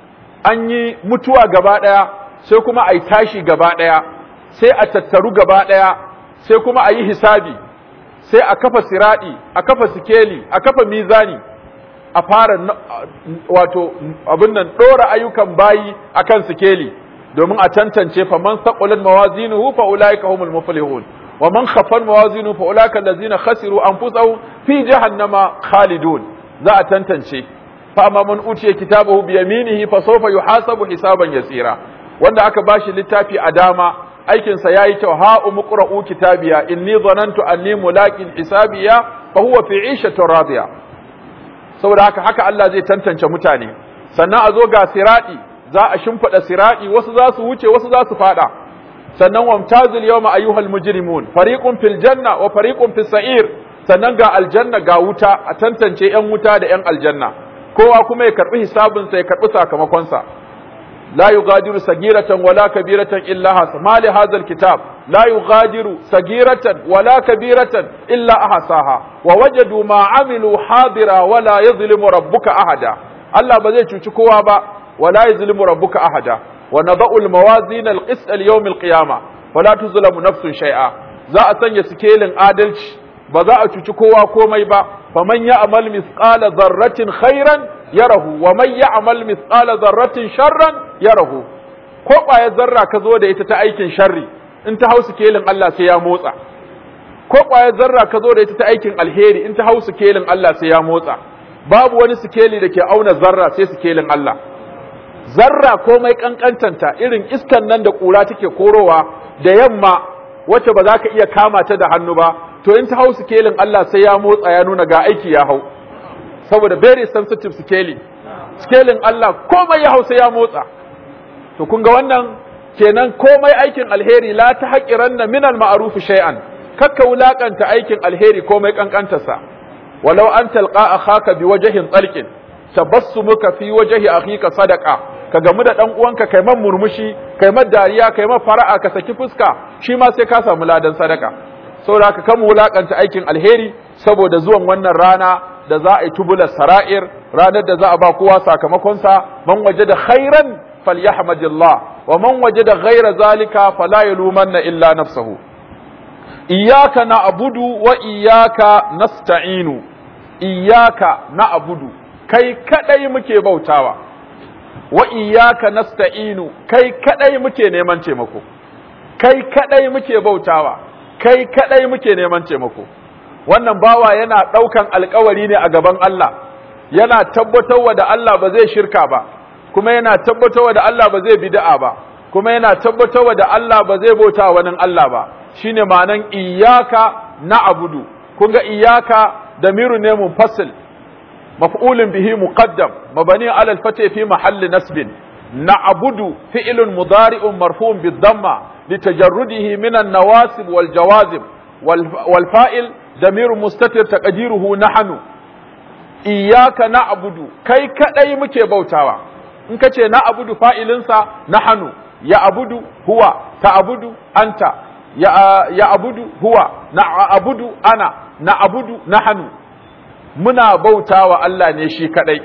an yi mutuwa gaba ɗaya sai kuma a yi tashi gaba ɗaya sai a tattaru gaba ɗaya sai kuma a yi hisabi sai a kafa siraɗi a kafa sikeli a kafa mizani a fara wato abin nan ɗora ayyukan bayi akan sikeli domin a tantance faman saqulat mawazinuhu fa ulaika humul muflihun ومن خفن موازينه فاولئك الذين خسروا انفسهم في جهنم خالدون za a tantance fa amma man utiya kitabahu bi yaminihi fa sawfa yuhasabu hisaban yasira wanda aka bashi littafi a dama aikin sa yayi kyau ha umqra'u kitabiya inni dhanantu anni mulaqin hisabiya fa huwa fi 'ishatin radiya saboda haka haka Allah zai tantance mutane sannan a zo ga siradi za a shimfida siradi wasu za su wuce wasu za su fada sannan wamtazil yawma ayyuhal mujrimun fariqun fil janna wa fariqun fis sa'ir sannan ga aljanna ga wuta a tantance yan wuta da yan aljanna kowa kuma ya karbi hisabin sa ya karbi sakamakon sa la yughadiru sagiratan wala kabiratan illa hasa ma li hadha alkitab la yughadiru sagiratan wala kabiratan illa ahsaha wa wajadu ma amilu hadira wala yadhlimu rabbuka ahada Allah ba zai cuci kowa ba wala yadhlimu rabbuka ahada ونضع الموازين القسط اليوم القيامة فلا تظلم نفس شيئا za a sanya sikelin adalci ba za a cuci kowa komai ba faman ya'mal mithqala dharratin khairan yarahu wa man ya'mal mithqala dharratin sharran yarahu ko ƙwayar zarra ka zo da ita ta aikin sharri in ta hau sikelin Allah sai ya motsa ko ƙwayar zarra ka zo da ita ta aikin alheri in ta hau sikelin Allah sai ya motsa babu wani sikeli da ke auna zarra sai sikelin Allah zarra komai kankantanta irin iskan nan da ƙura take korowa da yamma wacce ba za ka iya kama ta da hannu ba to in ta hau sikelin Allah sai ya motsa ya nuna ga aiki ya hau saboda very sensitive sikeli sikelin Allah komai ya hau sai ya motsa to kun ga wannan kenan komai aikin alheri la ta haƙiranna min al-ma'ruf shay'an kakka wulakanta aikin alheri komai kankantarsa walau an talqa akhaka biwajhin talqin tabassumuka fi wajhi akhika sadaqa ka gamu da dan uwanka kai man murmushi kai man dariya kai man fara'a ka saki fuska shi ma sai ka samu ladan sadaka saboda haka kan wulakanta aikin alheri saboda zuwan wannan rana da za a yi tubular sara'ir ranar da za a ba kowa sakamakon sa man wajada khairan falyahmadillah wa man wajada ghaira zalika fala yalumanna illa nafsahu iyyaka na'budu wa iyyaka nasta'inu iyyaka na'budu kai kadai muke bautawa wa iyyaka nasta'inu kai kadai muke neman taimako kai kadai muke bautawa kai kadai muke neman taimako wannan bawa yana ɗaukan alkawari ne a gaban Allah yana tabbatarwa da Allah ba zai shirka ba kuma yana tabbatarwa da Allah ba zai bid'a ba kuma yana tabbatarwa da Allah ba zai bauta wani Allah ba shine ma'anan iyyaka na'budu kun ga iyyaka damiru ne munfasil maf'ulun bihi muqaddam mabani ala al-fath fi mahalli nasbin na'budu fi'lun mudari'un marfu'un bid-damma litajarrudihi min an-nawasib wal jawazib wal fa'il damiru mustatir taqdiruhu nahnu iyyaka na'budu kai kadai muke bautawa in kace na'budu fa'ilinsa nahnu ya abudu huwa ta abudu anta ya, ya abudu huwa na abudu ana na abudu nahnu muna bautawa Allah ne shi kadai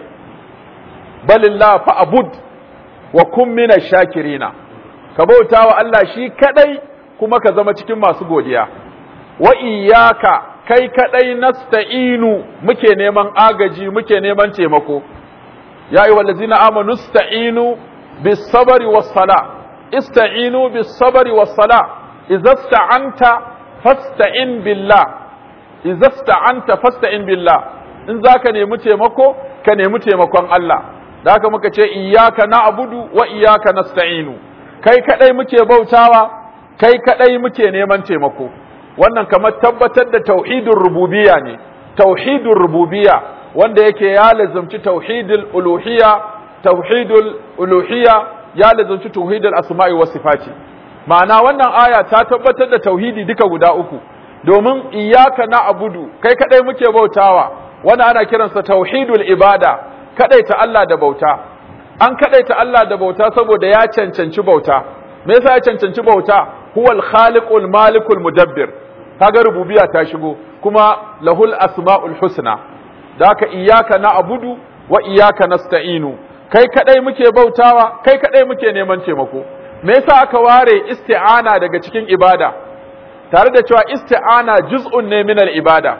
balillah fa abud wa kun mina shakirina ka bautawa Allah shi kadai kuma ka zama cikin masu godiya wa iyyaka kai kadai nasta'inu muke neman agaji muke neman taimako ya ayyuhal ladzina amanu sta'inu bis sabri was sala ista'inu bis sabri was sala idza sta'anta fasta'in billah idza sta'anta fasta'in billah in zaka nemi taimako ka nemi taimakon Allah da haka muka ce iyyaka na'budu wa iyyaka nasta'inu kai kadai muke bautawa kai kadai muke neman taimako wannan kamar tabbatar da tauhidin rububiyya ne tauhidin rububiyya wanda yake ya lazumci tauhidul uluhiyya tauhidul uluhiyya ya lazumci tauhidul asma'i was sifati ma'ana wannan aya ta tabbatar da tauhidi duka guda uku domin iyyaka na'budu kai kadai muke bautawa wannan ana kiransa tauhidul ibada kadaita Allah da bauta an kadaita Allah da bauta saboda ya cancanci bauta me yasa ya cancanci bauta huwal khaliqul malikul mudabbir kaga rububiyya ta shigo kuma lahul asmaul husna da haka iyyaka na'budu wa iyyaka nasta'inu kai kadai muke bautawa kai kadai muke neman taimako me yasa aka ware isti'ana daga cikin ibada tare da cewa isti'ana juz'un ne min ibada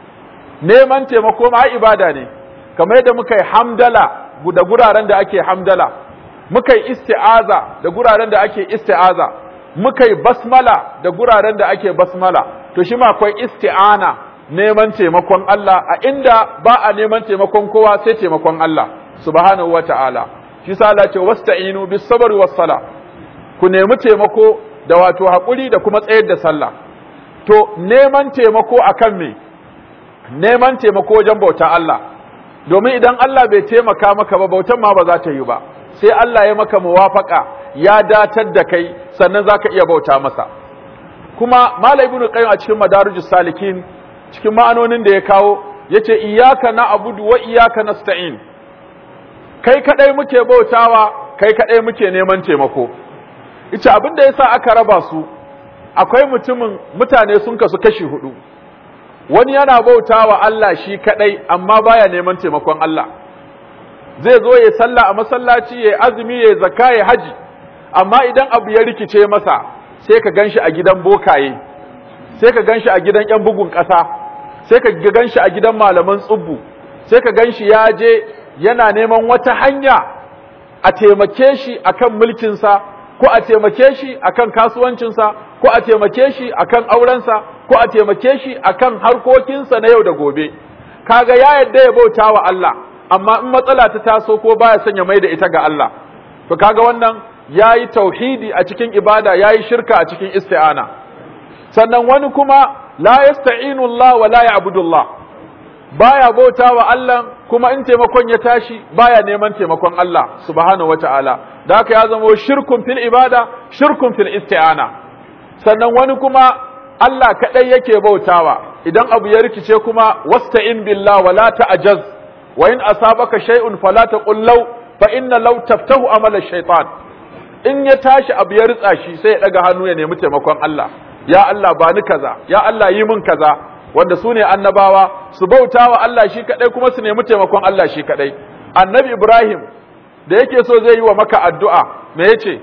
neman taimako ma ibada ne kamar yadda muka yi hamdala da guraren da ake hamdala muka yi isti'aza da guraren da ake isti'aza muka yi basmala da guraren da ake basmala to shi ma akwai isti'ana neman taimakon Allah a inda ba a neman taimakon kowa sai taimakon Allah subhanahu wata'ala shi sa Allah ce wasta'inu bis sabri was sala ku nemi taimako da wato hakuri da kuma tsayar da sallah to neman taimako akan me neman taimako wajen bauta Allah domin idan Allah bai taimaka maka ba bautan ma ba za ta yi ba sai Allah ya maka muwafaka ya datar da kai sannan zaka iya bauta masa kuma Malam Ibn Qayyim a cikin Madarijus Salikin cikin ma'anonin da ya kawo yace iyyaka na'budu wa iyyaka nasta'in kai kadai muke bautawa kai kadai muke neman taimako ita abin da yasa aka raba su akwai mutumin mutane sun kasu kashi hudu wani yana bautawa Allah shi kadai amma baya neman taimakon Allah zai zo ya sallah a masallaci ya azumi ya zakka ya haji amma idan abu ya rikice masa sai ka ganshi a gidan bokaye sai ka ganshi a gidan yan bugun ƙasa sai ka ganshi a gidan malaman tsubbu sai ka ganshi ya je yana neman wata hanya a taimake shi akan mulkinsa ko a taimake shi akan kasuwancinsa ko a taimake shi akan aurensa ko a taimake shi akan harkokinsa na yau da gobe kaga ya yadda ya bauta wa Allah amma in matsala ta taso ko baya son ya mai da ita ga Allah to kaga wannan yayi tauhidi a cikin ibada yayi shirka a cikin isti'ana sannan wani kuma la yasta'inu Allah wa la ya'budu Allah baya bauta wa Allah kuma in taimakon ya tashi baya neman taimakon Allah subhanahu wata'ala da haka ya zama shirkun fil ibada shirkun fil isti'ana sannan wani kuma Allah kadai yake bautawa idan abu ya rikice kuma wasta'in billah wala ta'jaz wa in asabaka shay'un fala taqul law fa inna law taftahu amala shaytan in ya tashi abu ya ritsa shi sai ya daga hannu ya nemi taimakon Allah ya Allah ba ni kaza ya Allah yi min kaza wanda su ne annabawa su bauta wa Allah shi kadai kuma su nemi taimakon Allah shi kadai annabi Ibrahim da yake so zai yi wa maka addu'a me yace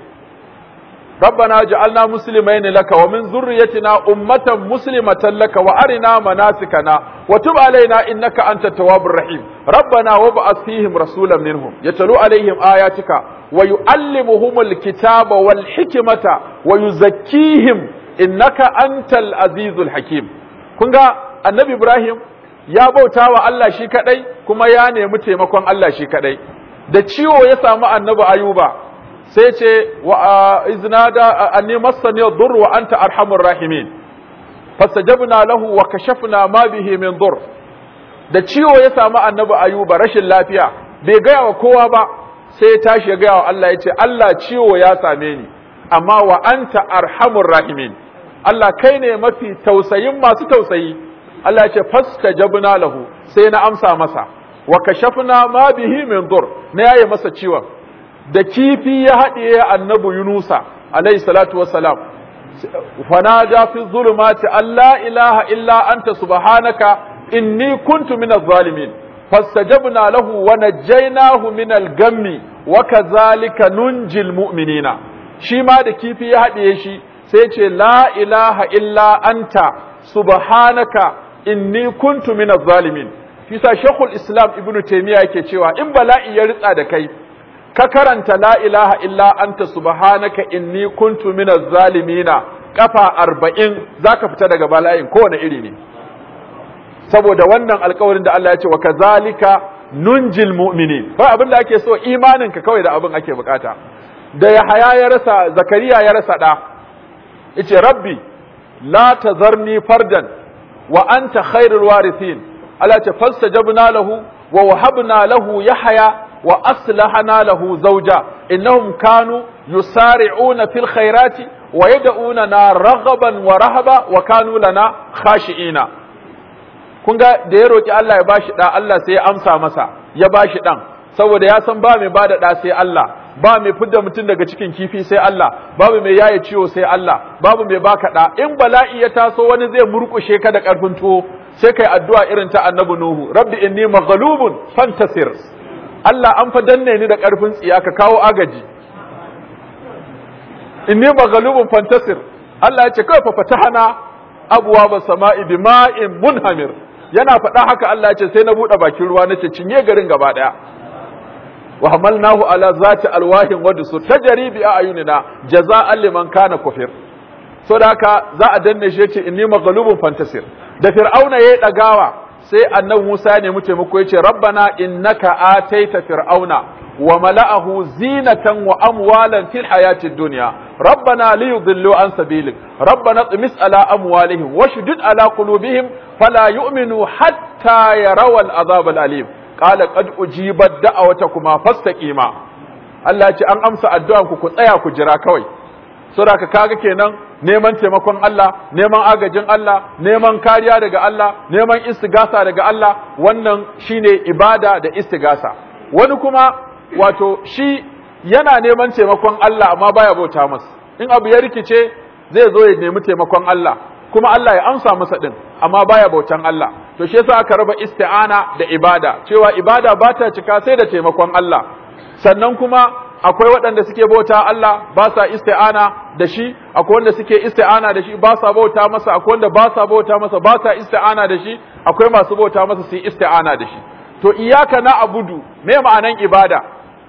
ربنا جعلنا مسلمين لك ومن ذريتنا أمة مسلمة لك وأرنا مناسكنا وتب علينا إنك أنت التواب الرحيم ربنا وابعث فيهم رسولا منهم يتلو عليهم آياتك ويعلمهم الكتاب والحكمة ويزكيهم إنك أنت العزيز الحكيم kunga annabi Ibrahim ya bauta wa Allah shi kadai kuma ya nemi taimakon Allah shi kadai da ciwo ya samu annabi Ayuba sai ce wa iznada anni massani dur wa anta arhamur rahimin fastajabna lahu wa kashafna ma bihi min dur da ciwo ya samu annabi Ayuba rashin lafiya bai gaya wa kowa ba sai ya tashi ya gaya wa Allah ya ce Allah ciwo ya same ni amma wa anta arhamur rahimin Allah kai ne mafi tausayin masu tausayi Allah ya ce fastajabna lahu sai na amsa masa wa kashafna ma bihi min dur na yaye masa ciwon da kifi ya haɗiye annabi Yunusa alayhi salatu wassalam fanada fi zulumati alla ilaha illa anta subhanaka inni kuntu minaz zalimin fastajabna lahu wa najjaynahu minal gammi wa kadhalika nunjil mu'minina shi ma da kifi ya haɗiye shi sai ce la ilaha illa anta subhanaka inni kuntu minaz zalimin Fisa Shekul Islam Ibn Taymiyyah yake cewa in bala'i ya ritsa da kai ka karanta la ilaha illa anta subhanaka inni kuntu minaz zalimina kafa arba'in zaka fita daga bala'in kowane iri ne saboda wannan alkawarin da Allah ya ce wa kazalika nunjil mu'minin ba abin da ake so imanin ka kawai da abin ake bukata da Yahaya ya rasa Zakariya ya rasa da yace rabbi la tazarni fardan wa anta khairul warithin Allah ce fastajabna lahu wa wahabna lahu yahya wa aslahana lahu zawja innahum kanu yusari'una fil khairati wa yad'unana raghaban wa rahaba wa kanu lana khashi'ina kun ga da ya roki Allah ya bashi da Allah sai ya amsa masa ya bashi dan saboda ya san ba mai bada da sai Allah ba mai fidda mutum daga cikin kifi sai Allah babu mai yaye ciwo sai Allah babu mai baka da in bala'i ya taso wani zai murkushe ka da karfin tuwo sai kai addu'a irin ta annabi Nuhu rabbi inni maghlubun fantasir Allah an fa danne ni da karfin tsiya ka kawo agaji inni maghlubun fantasir Allah ya ce kai fa fatahana abwaaba sama'i bima'in munhamir yana faɗa haka Allah ya ce sai na buɗe bakin ruwa nace cinye garin gaba ɗaya wa hamalnahu ala zati alwahin wa dusur tajri bi ayunina jaza'an liman kana kufir so da haka za a danne shi yace inni maghlubun fantasir da fir'auna yayi dagawa sai annabi Musa ya nemi taimako yace rabbana innaka ataita fir'auna wa mala'ahu zinatan wa amwalan fil hayatid dunya rabbana liyudillu an sabilik rabbana tmis ala amwalihim washdud ala qulubihim fala yu'minu hatta yarawal azab al alim qala qad ujibat da'awatakuma fastaqima Allah ya ce an amsa addu'an ku ku tsaya ku jira kawai saboda kaga kenan neman taimakon Allah neman agajin Allah neman kariya daga Allah neman istigasa daga Allah wannan shine ibada da istigasa wani kuma wato shi yana neman taimakon Allah amma baya bauta masa in abu ya rikice zai zo ya nemi taimakon Allah kuma Allah ya amsa masa din amma baya bautan Allah to shi yasa aka raba isti'ana da ibada cewa ibada ba ta cika sai da taimakon Allah sannan kuma akwai waɗanda suke bauta Allah ba sa isti'ana da shi akwai wanda suke isti'ana da shi ba sa bauta masa akwai wanda ba sa bauta masa ba sa isti'ana da shi akwai masu bauta masa su yi isti'ana da shi to iyaka na abudu me ma'anan ibada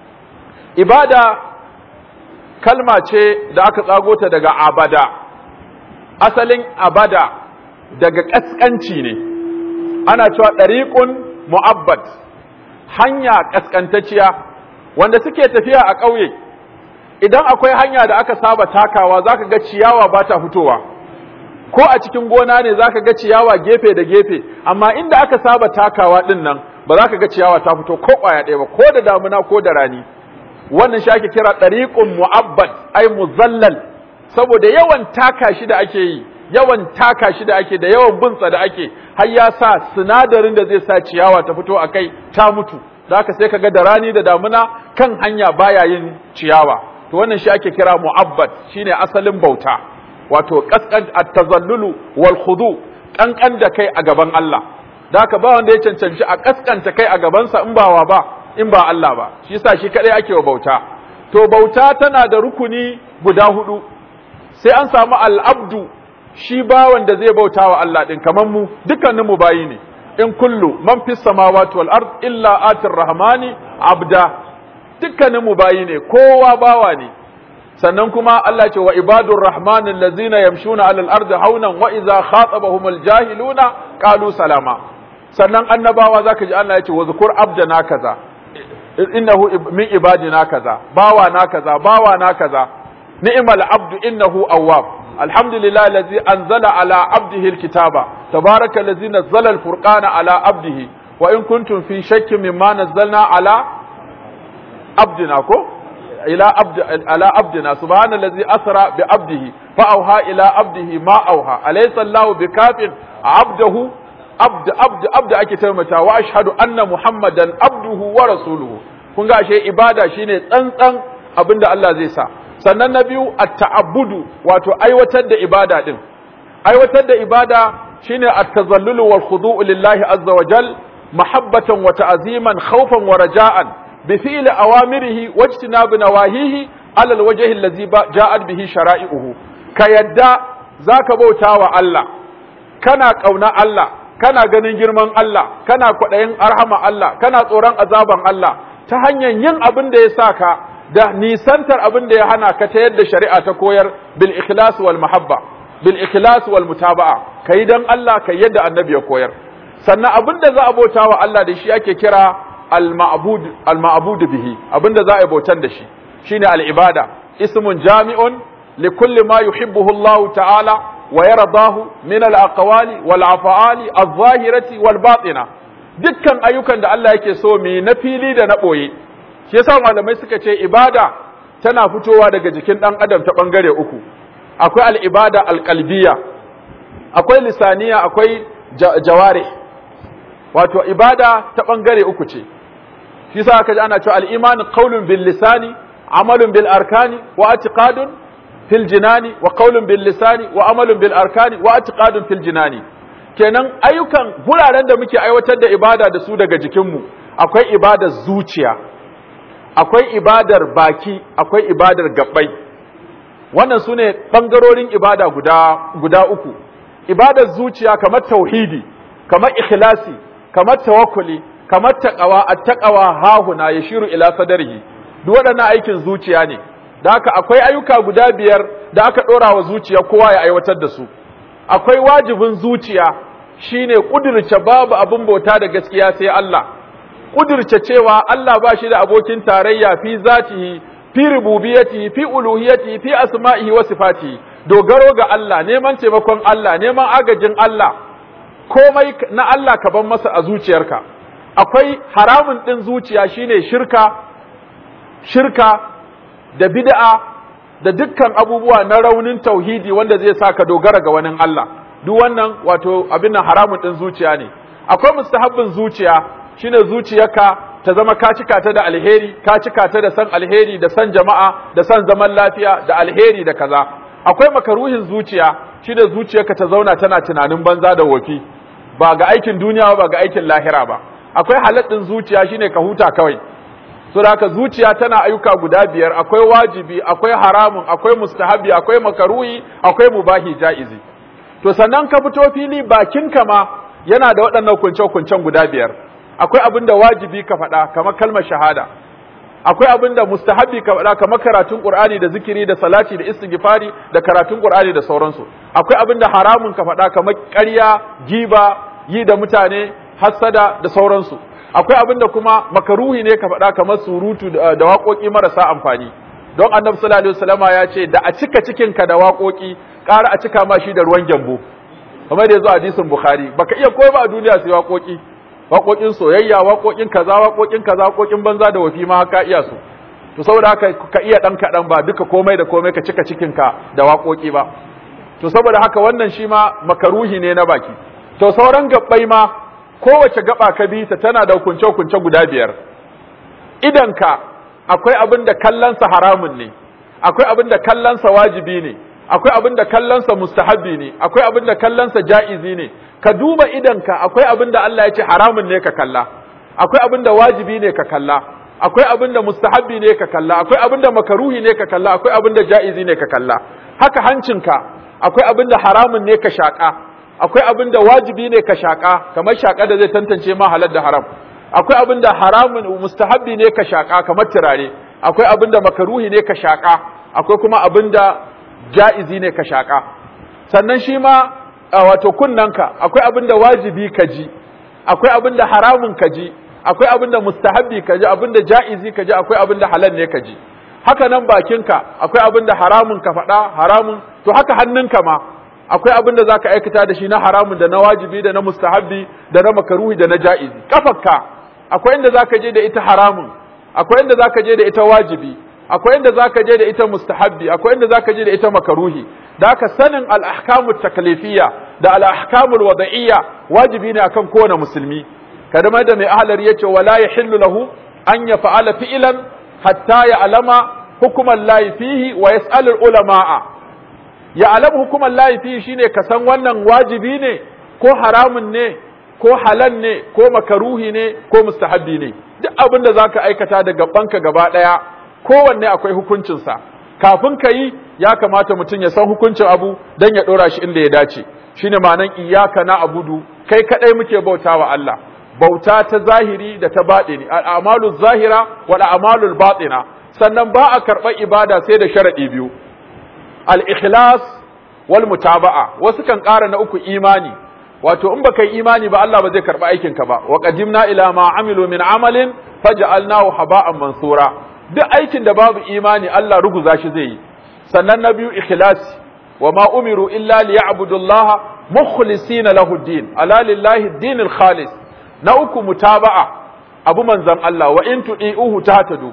ibada kalma ce da aka tsago ta daga abada asalin abada daga kaskanci ne ana cewa ɗariƙun mu'abbad hanya kaskantacciya wanda suke tafiya a ƙauye idan akwai hanya da aka saba takawa zaka ga ciyawa ba ta fitowa ko a cikin gona ne zaka ga ciyawa gefe da gefe amma inda aka saba takawa din nan ba za ka ga ciyawa ta fito ko ƙwaya ɗaya ba ko da damuna ko da rani wannan shi ake kira ɗariƙun mu'abbad ai muzallal saboda yawan taka shi da ake yi yawan taka shi da ake da yawan bunsa da ake har ya sa sinadarin da zai sa ciyawa ta fito a kai ta mutu da haka sai kaga da rani da damuna kan hanya baya yin ciyawa to wannan shi ake kira mu'abbad shine asalin bauta wato kaskan at-tazallulu wal khudu kankan da kai a gaban Allah da haka ba wanda ya cancanci a kaskanta kai a gabansa in ba wa ba in ba Allah ba shi yasa shi kadai ake wa bauta to bauta tana da rukuni guda hudu sai an samu al-abdu shi bawan da zai bauta wa Allah din kamar mu dukkanin mu bayi ne in kullu man fis samawati wal ard illa atir rahmani abda dukkanin mu bayi ne kowa bawa ne sannan kuma Allah ce wa ibadur rahman allazina yamshuna alal ardi haunan wa idza khatabahumul jahiluna qalu salama sannan annabawa zaka ji Allah ya ce wa zkur abdana kaza innahu min ibadina kaza bawa na kaza bawa na kaza ni'mal abdu innahu awwab alhamdulillah allazi anzala ala abdihi alkitaba tabaraka allazi nazzala alfurqana ala abdihi wa in kuntum fi shakkin mimma nazzalna ala abdina ko ila abd ala abdina subhanallazi asra bi abdihi fa auha ila abdihi ma auha alaysa allah bikafin abdahu abd abd abd ake taimata wa ashhadu anna muhammadan abduhu wa rasuluhu kun ga ashe ibada shine tsantsan abinda Allah zai sa sannan na biyu at-ta'abbudu wato aiwatar da ibada din aiwatar da ibada shine at-tazallulu wal khudu'u lillahi azza wa jal mahabbatan wa ta'ziman khawfan wa raja'an bi fi'li awamirihi wa ijtinabi nawahihi ala al-wajhi allazi ja'at bihi shara'i'uhu ka yadda zaka bauta wa Allah kana kauna Allah kana ganin girman Allah kana kwaɗayin arhama Allah kana tsoron azaban Allah ta hanyar yin abin da ya sa ka da nisantar abin da ya hana ka ta yadda shari'a ta koyar bil ikhlas wal mahabba bil ikhlas wal mutaba'a kai dan Allah kai yadda annabi ya koyar sannan abin da za a bauta wa Allah da shi ake kira al ma'bud al ma'bud bihi abin da za a bautan da shi shine al ibada ismun jami'un li kulli ma yuhibbuhu Allah ta'ala ويرضاه من الأقوال والأفعال الظاهرة والباطنة dukkan ayyukan da Allah yake so mu na fili da na ɓoye shi yasa malamai suka ce ibada tana fitowa daga jikin ɗan adam ta ɓangare uku akwai al'ibada alƙalbiya akwai lisaniya akwai jaware wato ibada ta ɓangare uku ce shi yasa aka ji ana cewa al'imani qaulun bil lisani amalun bil arkani wa atiqadun fil jinani wa qaulun bil lisani wa amalun bil arkani wa i'tiqadun fil jinani kenan ayyukan guraren da muke aiwatar da ibada da su daga jikinmu akwai ibadar zuciya akwai ibadar baki akwai ibadar gabbai wannan sune bangarorin ibada guda guda uku ibadar zuciya kamar tauhidi kamar ikhlasi kamar tawakkuli kamar taqwa at-taqwa hahuna yashiru ila sadrihi duk waɗannan aikin zuciya ne da haka akwai ayyuka guda biyar da aka ɗora wa zuciya kowa ya aiwatar da su akwai wajibin zuciya shine ƙudurce babu abin bauta da gaskiya sai Allah ƙudurce cewa Allah ba shi da abokin tarayya fi zatihi fi rububiyatihi fi uluhiyatihi fi asma'ihi wa sifatihi dogaro ga Allah neman taimakon Allah neman agajin Allah komai na Allah ka ban masa a zuciyarka akwai haramun ɗin zuciya shine shirka shirka da bid'a da dukkan abubuwa na raunin tauhidi wanda zai sa ka dogara ga wani Allah duk wannan wato abin nan haramun din zuciya ne akwai mustahabbin zuciya shine zuciyarka ta zama ka cika ta da alheri ka cika ta da san alheri da san jama'a da san zaman lafiya da alheri da kaza akwai makaruhin zuciya shine zuciyarka ta zauna tana tunanin banza da wofi ba ga aikin duniya ba ga aikin lahira ba akwai haladdin zuciya shine ka huta kawai so da haka zuciya tana ayyuka guda biyar akwai wajibi akwai haramun akwai mustahabi akwai makaruhi akwai mubahi jaizi to sannan ka fito fili bakinka ma yana da waɗannan kunce-kuncen guda biyar akwai abin da wajibi ka faɗa kamar kalmar shahada akwai abin da mustahabi ka faɗa kamar karatun qur'ani da zikiri da salati da istighfari da karatun qur'ani da sauransu akwai abin da haramun ka faɗa kamar ƙarya giba yi da mutane hassada da sauransu akwai abin da kuma makaruhi ne ka faɗa kamar surutu da waƙoƙi marasa amfani don annabi sallallahu alaihi wasallama ya ce da a cika cikinka da waƙoƙi ƙara a cika ma shi da ruwan gyambo kamar da yazo hadisin bukhari baka iya koyi ba a duniya sai waƙoƙi waƙoƙin soyayya waƙoƙin kaza waƙoƙin kaza waƙoƙin banza da wafi ma haka iya su to saboda haka ka iya dan kaɗan ba duka komai da komai ka cika cikinka da waƙoƙi ba to saboda haka wannan shi ma makaruhi ne na baki to sauran gabbai ma kowace gaba ka bi ta tana da hukunce-hukunce guda biyar idanka akwai abin da kallonsa haramun ne akwai abin da kallonsa wajibi ne akwai abin da kallonsa mustahabbi ne akwai abin da kallonsa ja'izi ne ka duba idanka akwai abin da Allah ya ce haramun ne ka kalla akwai abin da wajibi ne ka kalla akwai abin da mustahabbi ne ka kalla akwai abin da makaruhi ne ka kalla akwai abin da ja'izi ne ka kalla haka hancinka akwai abin da haramun ne ka shaka akwai abin da wajibi ne ka shaƙa kamar shaƙa da zai tantance ma halal da haram akwai abin da haramun mustahabbi ne ka shaƙa kamar turare akwai abin da makaruhi ne ka shaƙa akwai kuma abin da ja'izi ne ka shaƙa sannan shi ma wato kunnanka akwai abin da wajibi ka ji akwai abin da haramun ka ji akwai abin da mustahabbi ka ji abin da ja'izi ka ji akwai abin da halal ne ka ji haka nan bakinka akwai abin da haramun ka faɗa haramun to haka hannunka ma akwai abin da zaka aikata da shi na haramun da na wajibi da na mustahabbi da na makaruhi da na ja'izi kafarka akwai inda zaka je da ita haramun akwai inda zaka je da ita wajibi akwai inda zaka je da ita mustahabbi akwai inda zaka je da ita makaruhi da haka sanin al-ahkamu taklifiyya da al-ahkamu wada'iyya wajibi ne akan kowane musulmi kadama da mai ahlar yace wala yahillu lahu an yaf'ala fi'lan hatta ya'lama hukuman lahi fihi wa yas'al al-ulama'a ya'lam hukuman lahi fihi shine ka san wannan wajibi ne ko haramun ne ko halal ne ko makaruhi ne ko mustahabbi ne duk abin da zaka aikata da gabanka gaba daya kowanne akwai hukuncinsa kafin ka yi ya kamata mutum ya san hukuncin abu don ya ɗora shi inda ya dace shine ma'anan iyaka na abudu kai kaɗai muke bauta wa Allah bauta ta zahiri da ta baɗini al'amalu zahira wal a'malul batina sannan ba a karɓar ibada sai da sharaɗi biyu al-ikhlas wal mutaba'a wasu kan ƙara na uku imani wato in baka yi imani ba Allah ba zai karɓi aikinka ba wa qadimna ila ma amilu min amalin faj'alnahu haba'an mansura duk aikin da babu imani Allah ruguza shi zai yi sannan na biyu ikhlasi wa ma umiru illa liya'budullaha mukhlisina lahu din ala lillahi dinil khalis na uku mutaba'a abu manzan Allah wa in tudi'uhu tahtadu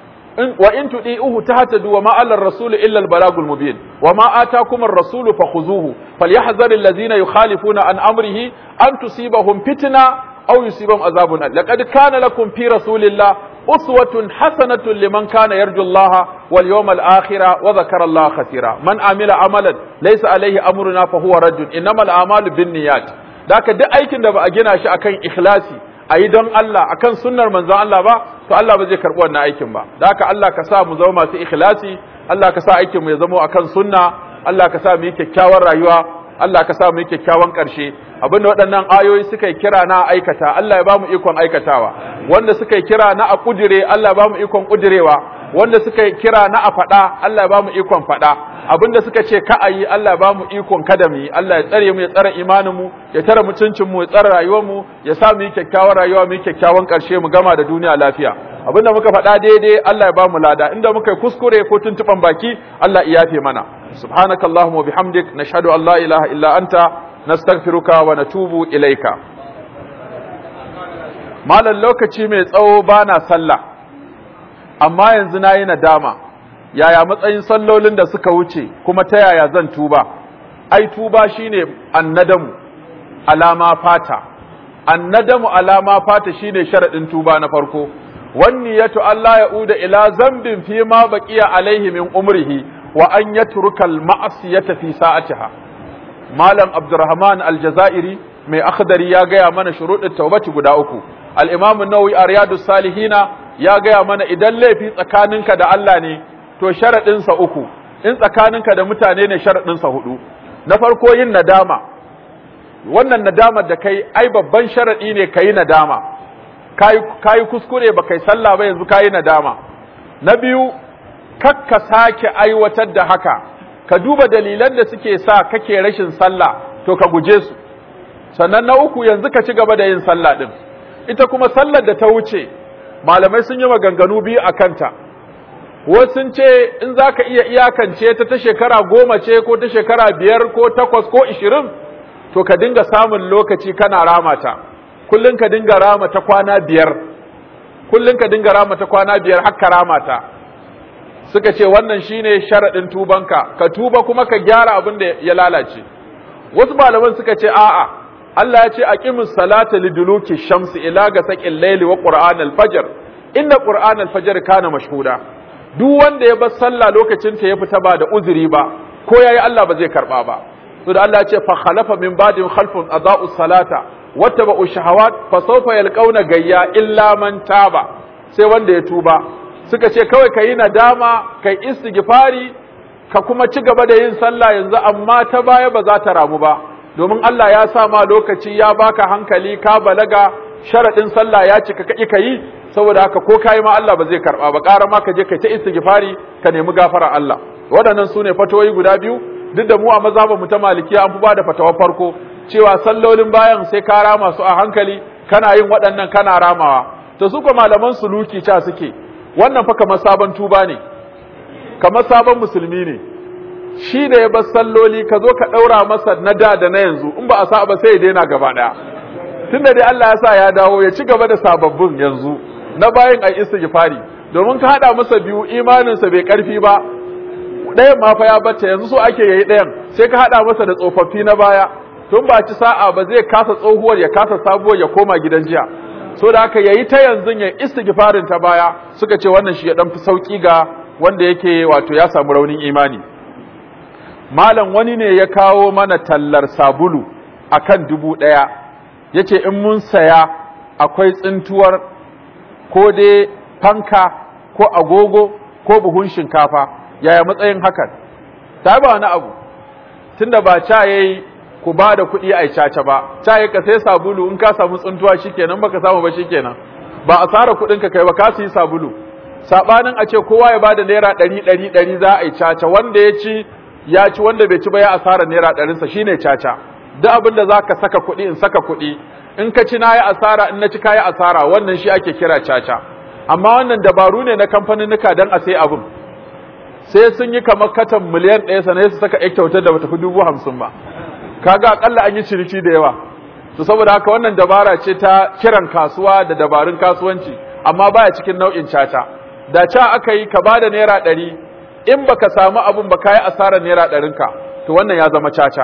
wa in tudi'uhu tahtadu wa ma 'ala ar-rasul illa al-balagul mubin wa ma atakum ar-rasul fakhuzuhu falyahzar alladhina yukhalifuna an amrihi an tusibahum fitna aw yusibahum azabun laqad kana lakum fi rasulillah أسوة حسنة لمن كان يرجو الله واليوم الآخرة وذكر الله خسيرا من عمل عملا ليس عليه أمرنا فهو رد إنما الأعمال بالنيات ذاك دي أيكن دبا أجينا شيء أكن إخلاصي ayi don Allah akan sunnar manzon Allah ba to Allah ba zai karbi wannan aikin ba da haka Allah ka sa mu zama masu ikhlasi Allah ka sa aikin mu ya zama akan sunna Allah ka sa mu yi kyakkyawar rayuwa Allah ka sa mu yi kyakkyawan ƙarshe abinda waɗannan ayoyi suka yi kira na aikata Allah ya ba mu ikon aikatawa wanda suka yi kira na a ƙudire Allah ya ba mu ikon ƙudirewa wanda suka yi kira na a faɗa Allah ya ba mu ikon faɗa abinda suka ce ka a yi Allah ya ba mu ikon kada mu yi Allah ya tsare mu ya tsare imanin mu ya tare mutuncin mu ya tsare rayuwar mu ya sa mu yi kyakkyawar rayuwa mu yi kyakkyawan ƙarshe mu gama da duniya lafiya abinda muka faɗa daidai Allah ya ba mu lada inda muka yi kuskure ko tuntuɓan baki Allah ya yafe mana سبحانك اللهم وبحمدك نشهد أن لا إله إلا أنت نستغفرك ونتوب إليك malam lokaci mai tsawo bana sallah amma yanzu na yi nadama yaya matsayin sallolin da suka wuce kuma ta yaya zan tuba ai tuba shine annadamu alama fata annadamu alama fata shine sharadin tuba na farko wanniyatu Allah ya uda ila zambin fi ma baqiya alaihi min umrihi wa an yatruka al-ma'siyata fi sa'atiha malam abdurrahman al-jazairi mai akhdari ya gaya mana shuruɗin taubati guda uku al-imam an-nawawi a riyadus salihina ya gaya mana idan laifi tsakaninka da Allah ne to sharadin sa uku in tsakaninka da mutane ne sharadin sa hudu na farko yin nadama wannan nadamar da kai ai babban sharadi ne kai nadama kai kai kuskure ba kai sallah ba yanzu kai nadama na biyu kakka sake aiwatar da haka ka duba dalilan da suke sa kake rashin sallah to ka guje su sannan na uku yanzu ka ci gaba da yin sallah din ita kuma sallar da ta wuce malamai sun yi maganganu biyu a kanta wasu sun ce in za ka iya iyakance ta ta shekara goma ce ko ta shekara biyar ko takwas ko ishirin to ka dinga samun lokaci kana rama ta kullum ka dinga rama ta kwana biyar kullum ka dinga rama ta kwana biyar har ka rama ta suka ce wannan shine sharaɗin tubanka ka tuba kuma ka gyara abin da ya lalace wasu malaman suka ce a'a Allah ya ce aqimus salata liduluki shamsi ila ga saqil layli wa qur'an al-fajr inna qur'an al-fajr kana mashhuda duk wanda ya bar sallah lokacin ta ya fita ba da uzuri ba ko yayi Allah ba zai karba ba to da Allah ya ce fa khalafa min ba'dihim khalfun adaa'u salata wattaba'u shahawat fa sawfa yalqauna gayya illa man taba sai wanda ya tuba suka ce kawai ka yi nadama kai istighfari ka kuma ci gaba da yin sallah yanzu amma ta baya ba za ta ramu ba domin Allah ya sa ma lokaci ya baka hankali ka balaga sharadin sallah ya cika kai ka yi saboda haka ko kayi ma Allah ba zai karba ba ƙara ma ka je kai ta istighfari ka nemi gafara Allah waɗannan su ne fatawoyi guda biyu duk da mu a mazhabin mu ta malikiya an fi ba da fatawar farko cewa sallolin bayan sai ka rama su a hankali kana yin waɗannan kana ramawa to su ko malaman suluki ca suke wannan fa kamar sabon tuba ne kamar sabon musulmi ne shi da ya bar salloli ka zo ka ɗaura masa na da da na yanzu in ba a sa ba sai ya daina gaba ɗaya tunda dai Allah ya sa ya dawo ya ci gaba da sababbin yanzu na bayan ai istighfari domin ka hada masa biyu imaninsa bai karfi ba ɗayan ma fa ya bata yanzu so ake yayi ɗayan sai ka hada masa da tsofaffi na baya tun ba ci sa'a ba zai kasa tsohuwar ya kasa sabuwar ya koma gidan jiya so da haka yayi ta yanzu ya istighfarin ta baya suka ce wannan shi ya dan fi sauki ga wanda yake wato ya samu raunin imani malam wani ne ya kawo mana tallar sabulu akan dubu ɗaya yace in mun saya akwai tsintuwar ko dai fanka ko agogo ko buhun shinkafa yaya matsayin hakan ta ba wani abu tunda ba ca yayi ku ba da kuɗi a caca ba ca yayi ka sai sabulu in ka samu tsuntuwa shikenan baka samu ba shikenan ba a tsara kuɗin ka kai ba ka yi sabulu sabanin a ce kowa ya bada naira ɗari ɗari ɗari za a yi caca wanda ya ci ya ci wanda bai ci ba ya asara naira ɗarinsa shine caca duk abin da za ka saka kuɗi in saka kuɗi in ka ci na yi asara in na ci ka yi asara wannan shi ake kira caca amma wannan dabaru ne na kamfaninnika don a sai abin sai sun yi kamar katan miliyan ɗaya sannan su saka ƴan kyautar da bata fi dubu hamsin ba kaga akalla an yi ciniki da yawa to saboda haka wannan dabara ce ta kiran kasuwa da dabarun kasuwanci amma baya cikin nau'in caca da ca aka yi ka bada naira ɗari in baka samu abin ba ka yi asarar naira ɗarinka to wannan ya zama caca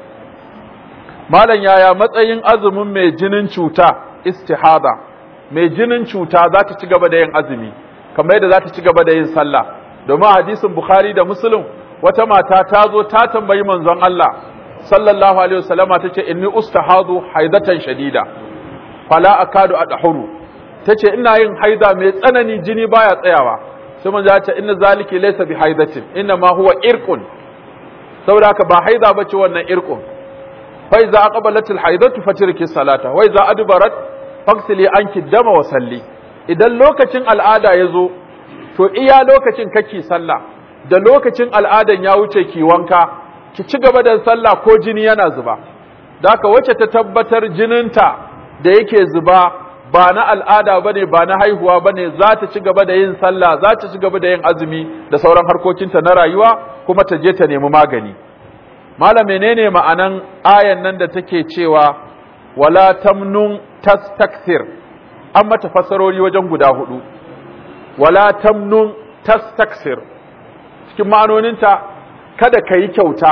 malam yaya matsayin azumin mai jinin cuta istihada mai jinin cuta za ta ci gaba da yin azumi kamar yadda za ta ci gaba da yin sallah domin hadisin bukhari da muslim wata mata ta zo ta tambayi manzon Allah sallallahu alaihi wasallama tace inni ustahadu haidatan shadida fala akadu adhuru tace ina yin haida mai tsanani jini baya tsayawa sai manzo ya ce inna zaliki laysa bi haidatin inna ma huwa irqun saboda haka ba haida bace wannan irqun fa iza aqbalat al haidatu fatirki salata wa iza adbarat faksili anki dama wa salli idan lokacin al'ada ya zo to iya lokacin kake sallah da lokacin al'adan ya wuce ki wanka ki ci gaba da sallah ko jini yana zuba da haka wacce ta tabbatar jininta da yake zuba ba na al'ada bane ba na haihuwa bane za ta ci gaba da yin sallah za ta ci gaba da yin azumi da sauran harkokinta na rayuwa kuma ta je ta nemi magani malam menene ma'anan ayan nan da take cewa wala tamnun tastakthir an mata fassarori wajen guda hudu wala tamnun tastakthir cikin ma'anoninta kada ka yi kyauta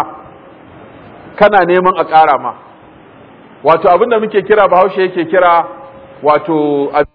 kana neman a ƙara ma wato abinda muke kira bahaushe yake kira wato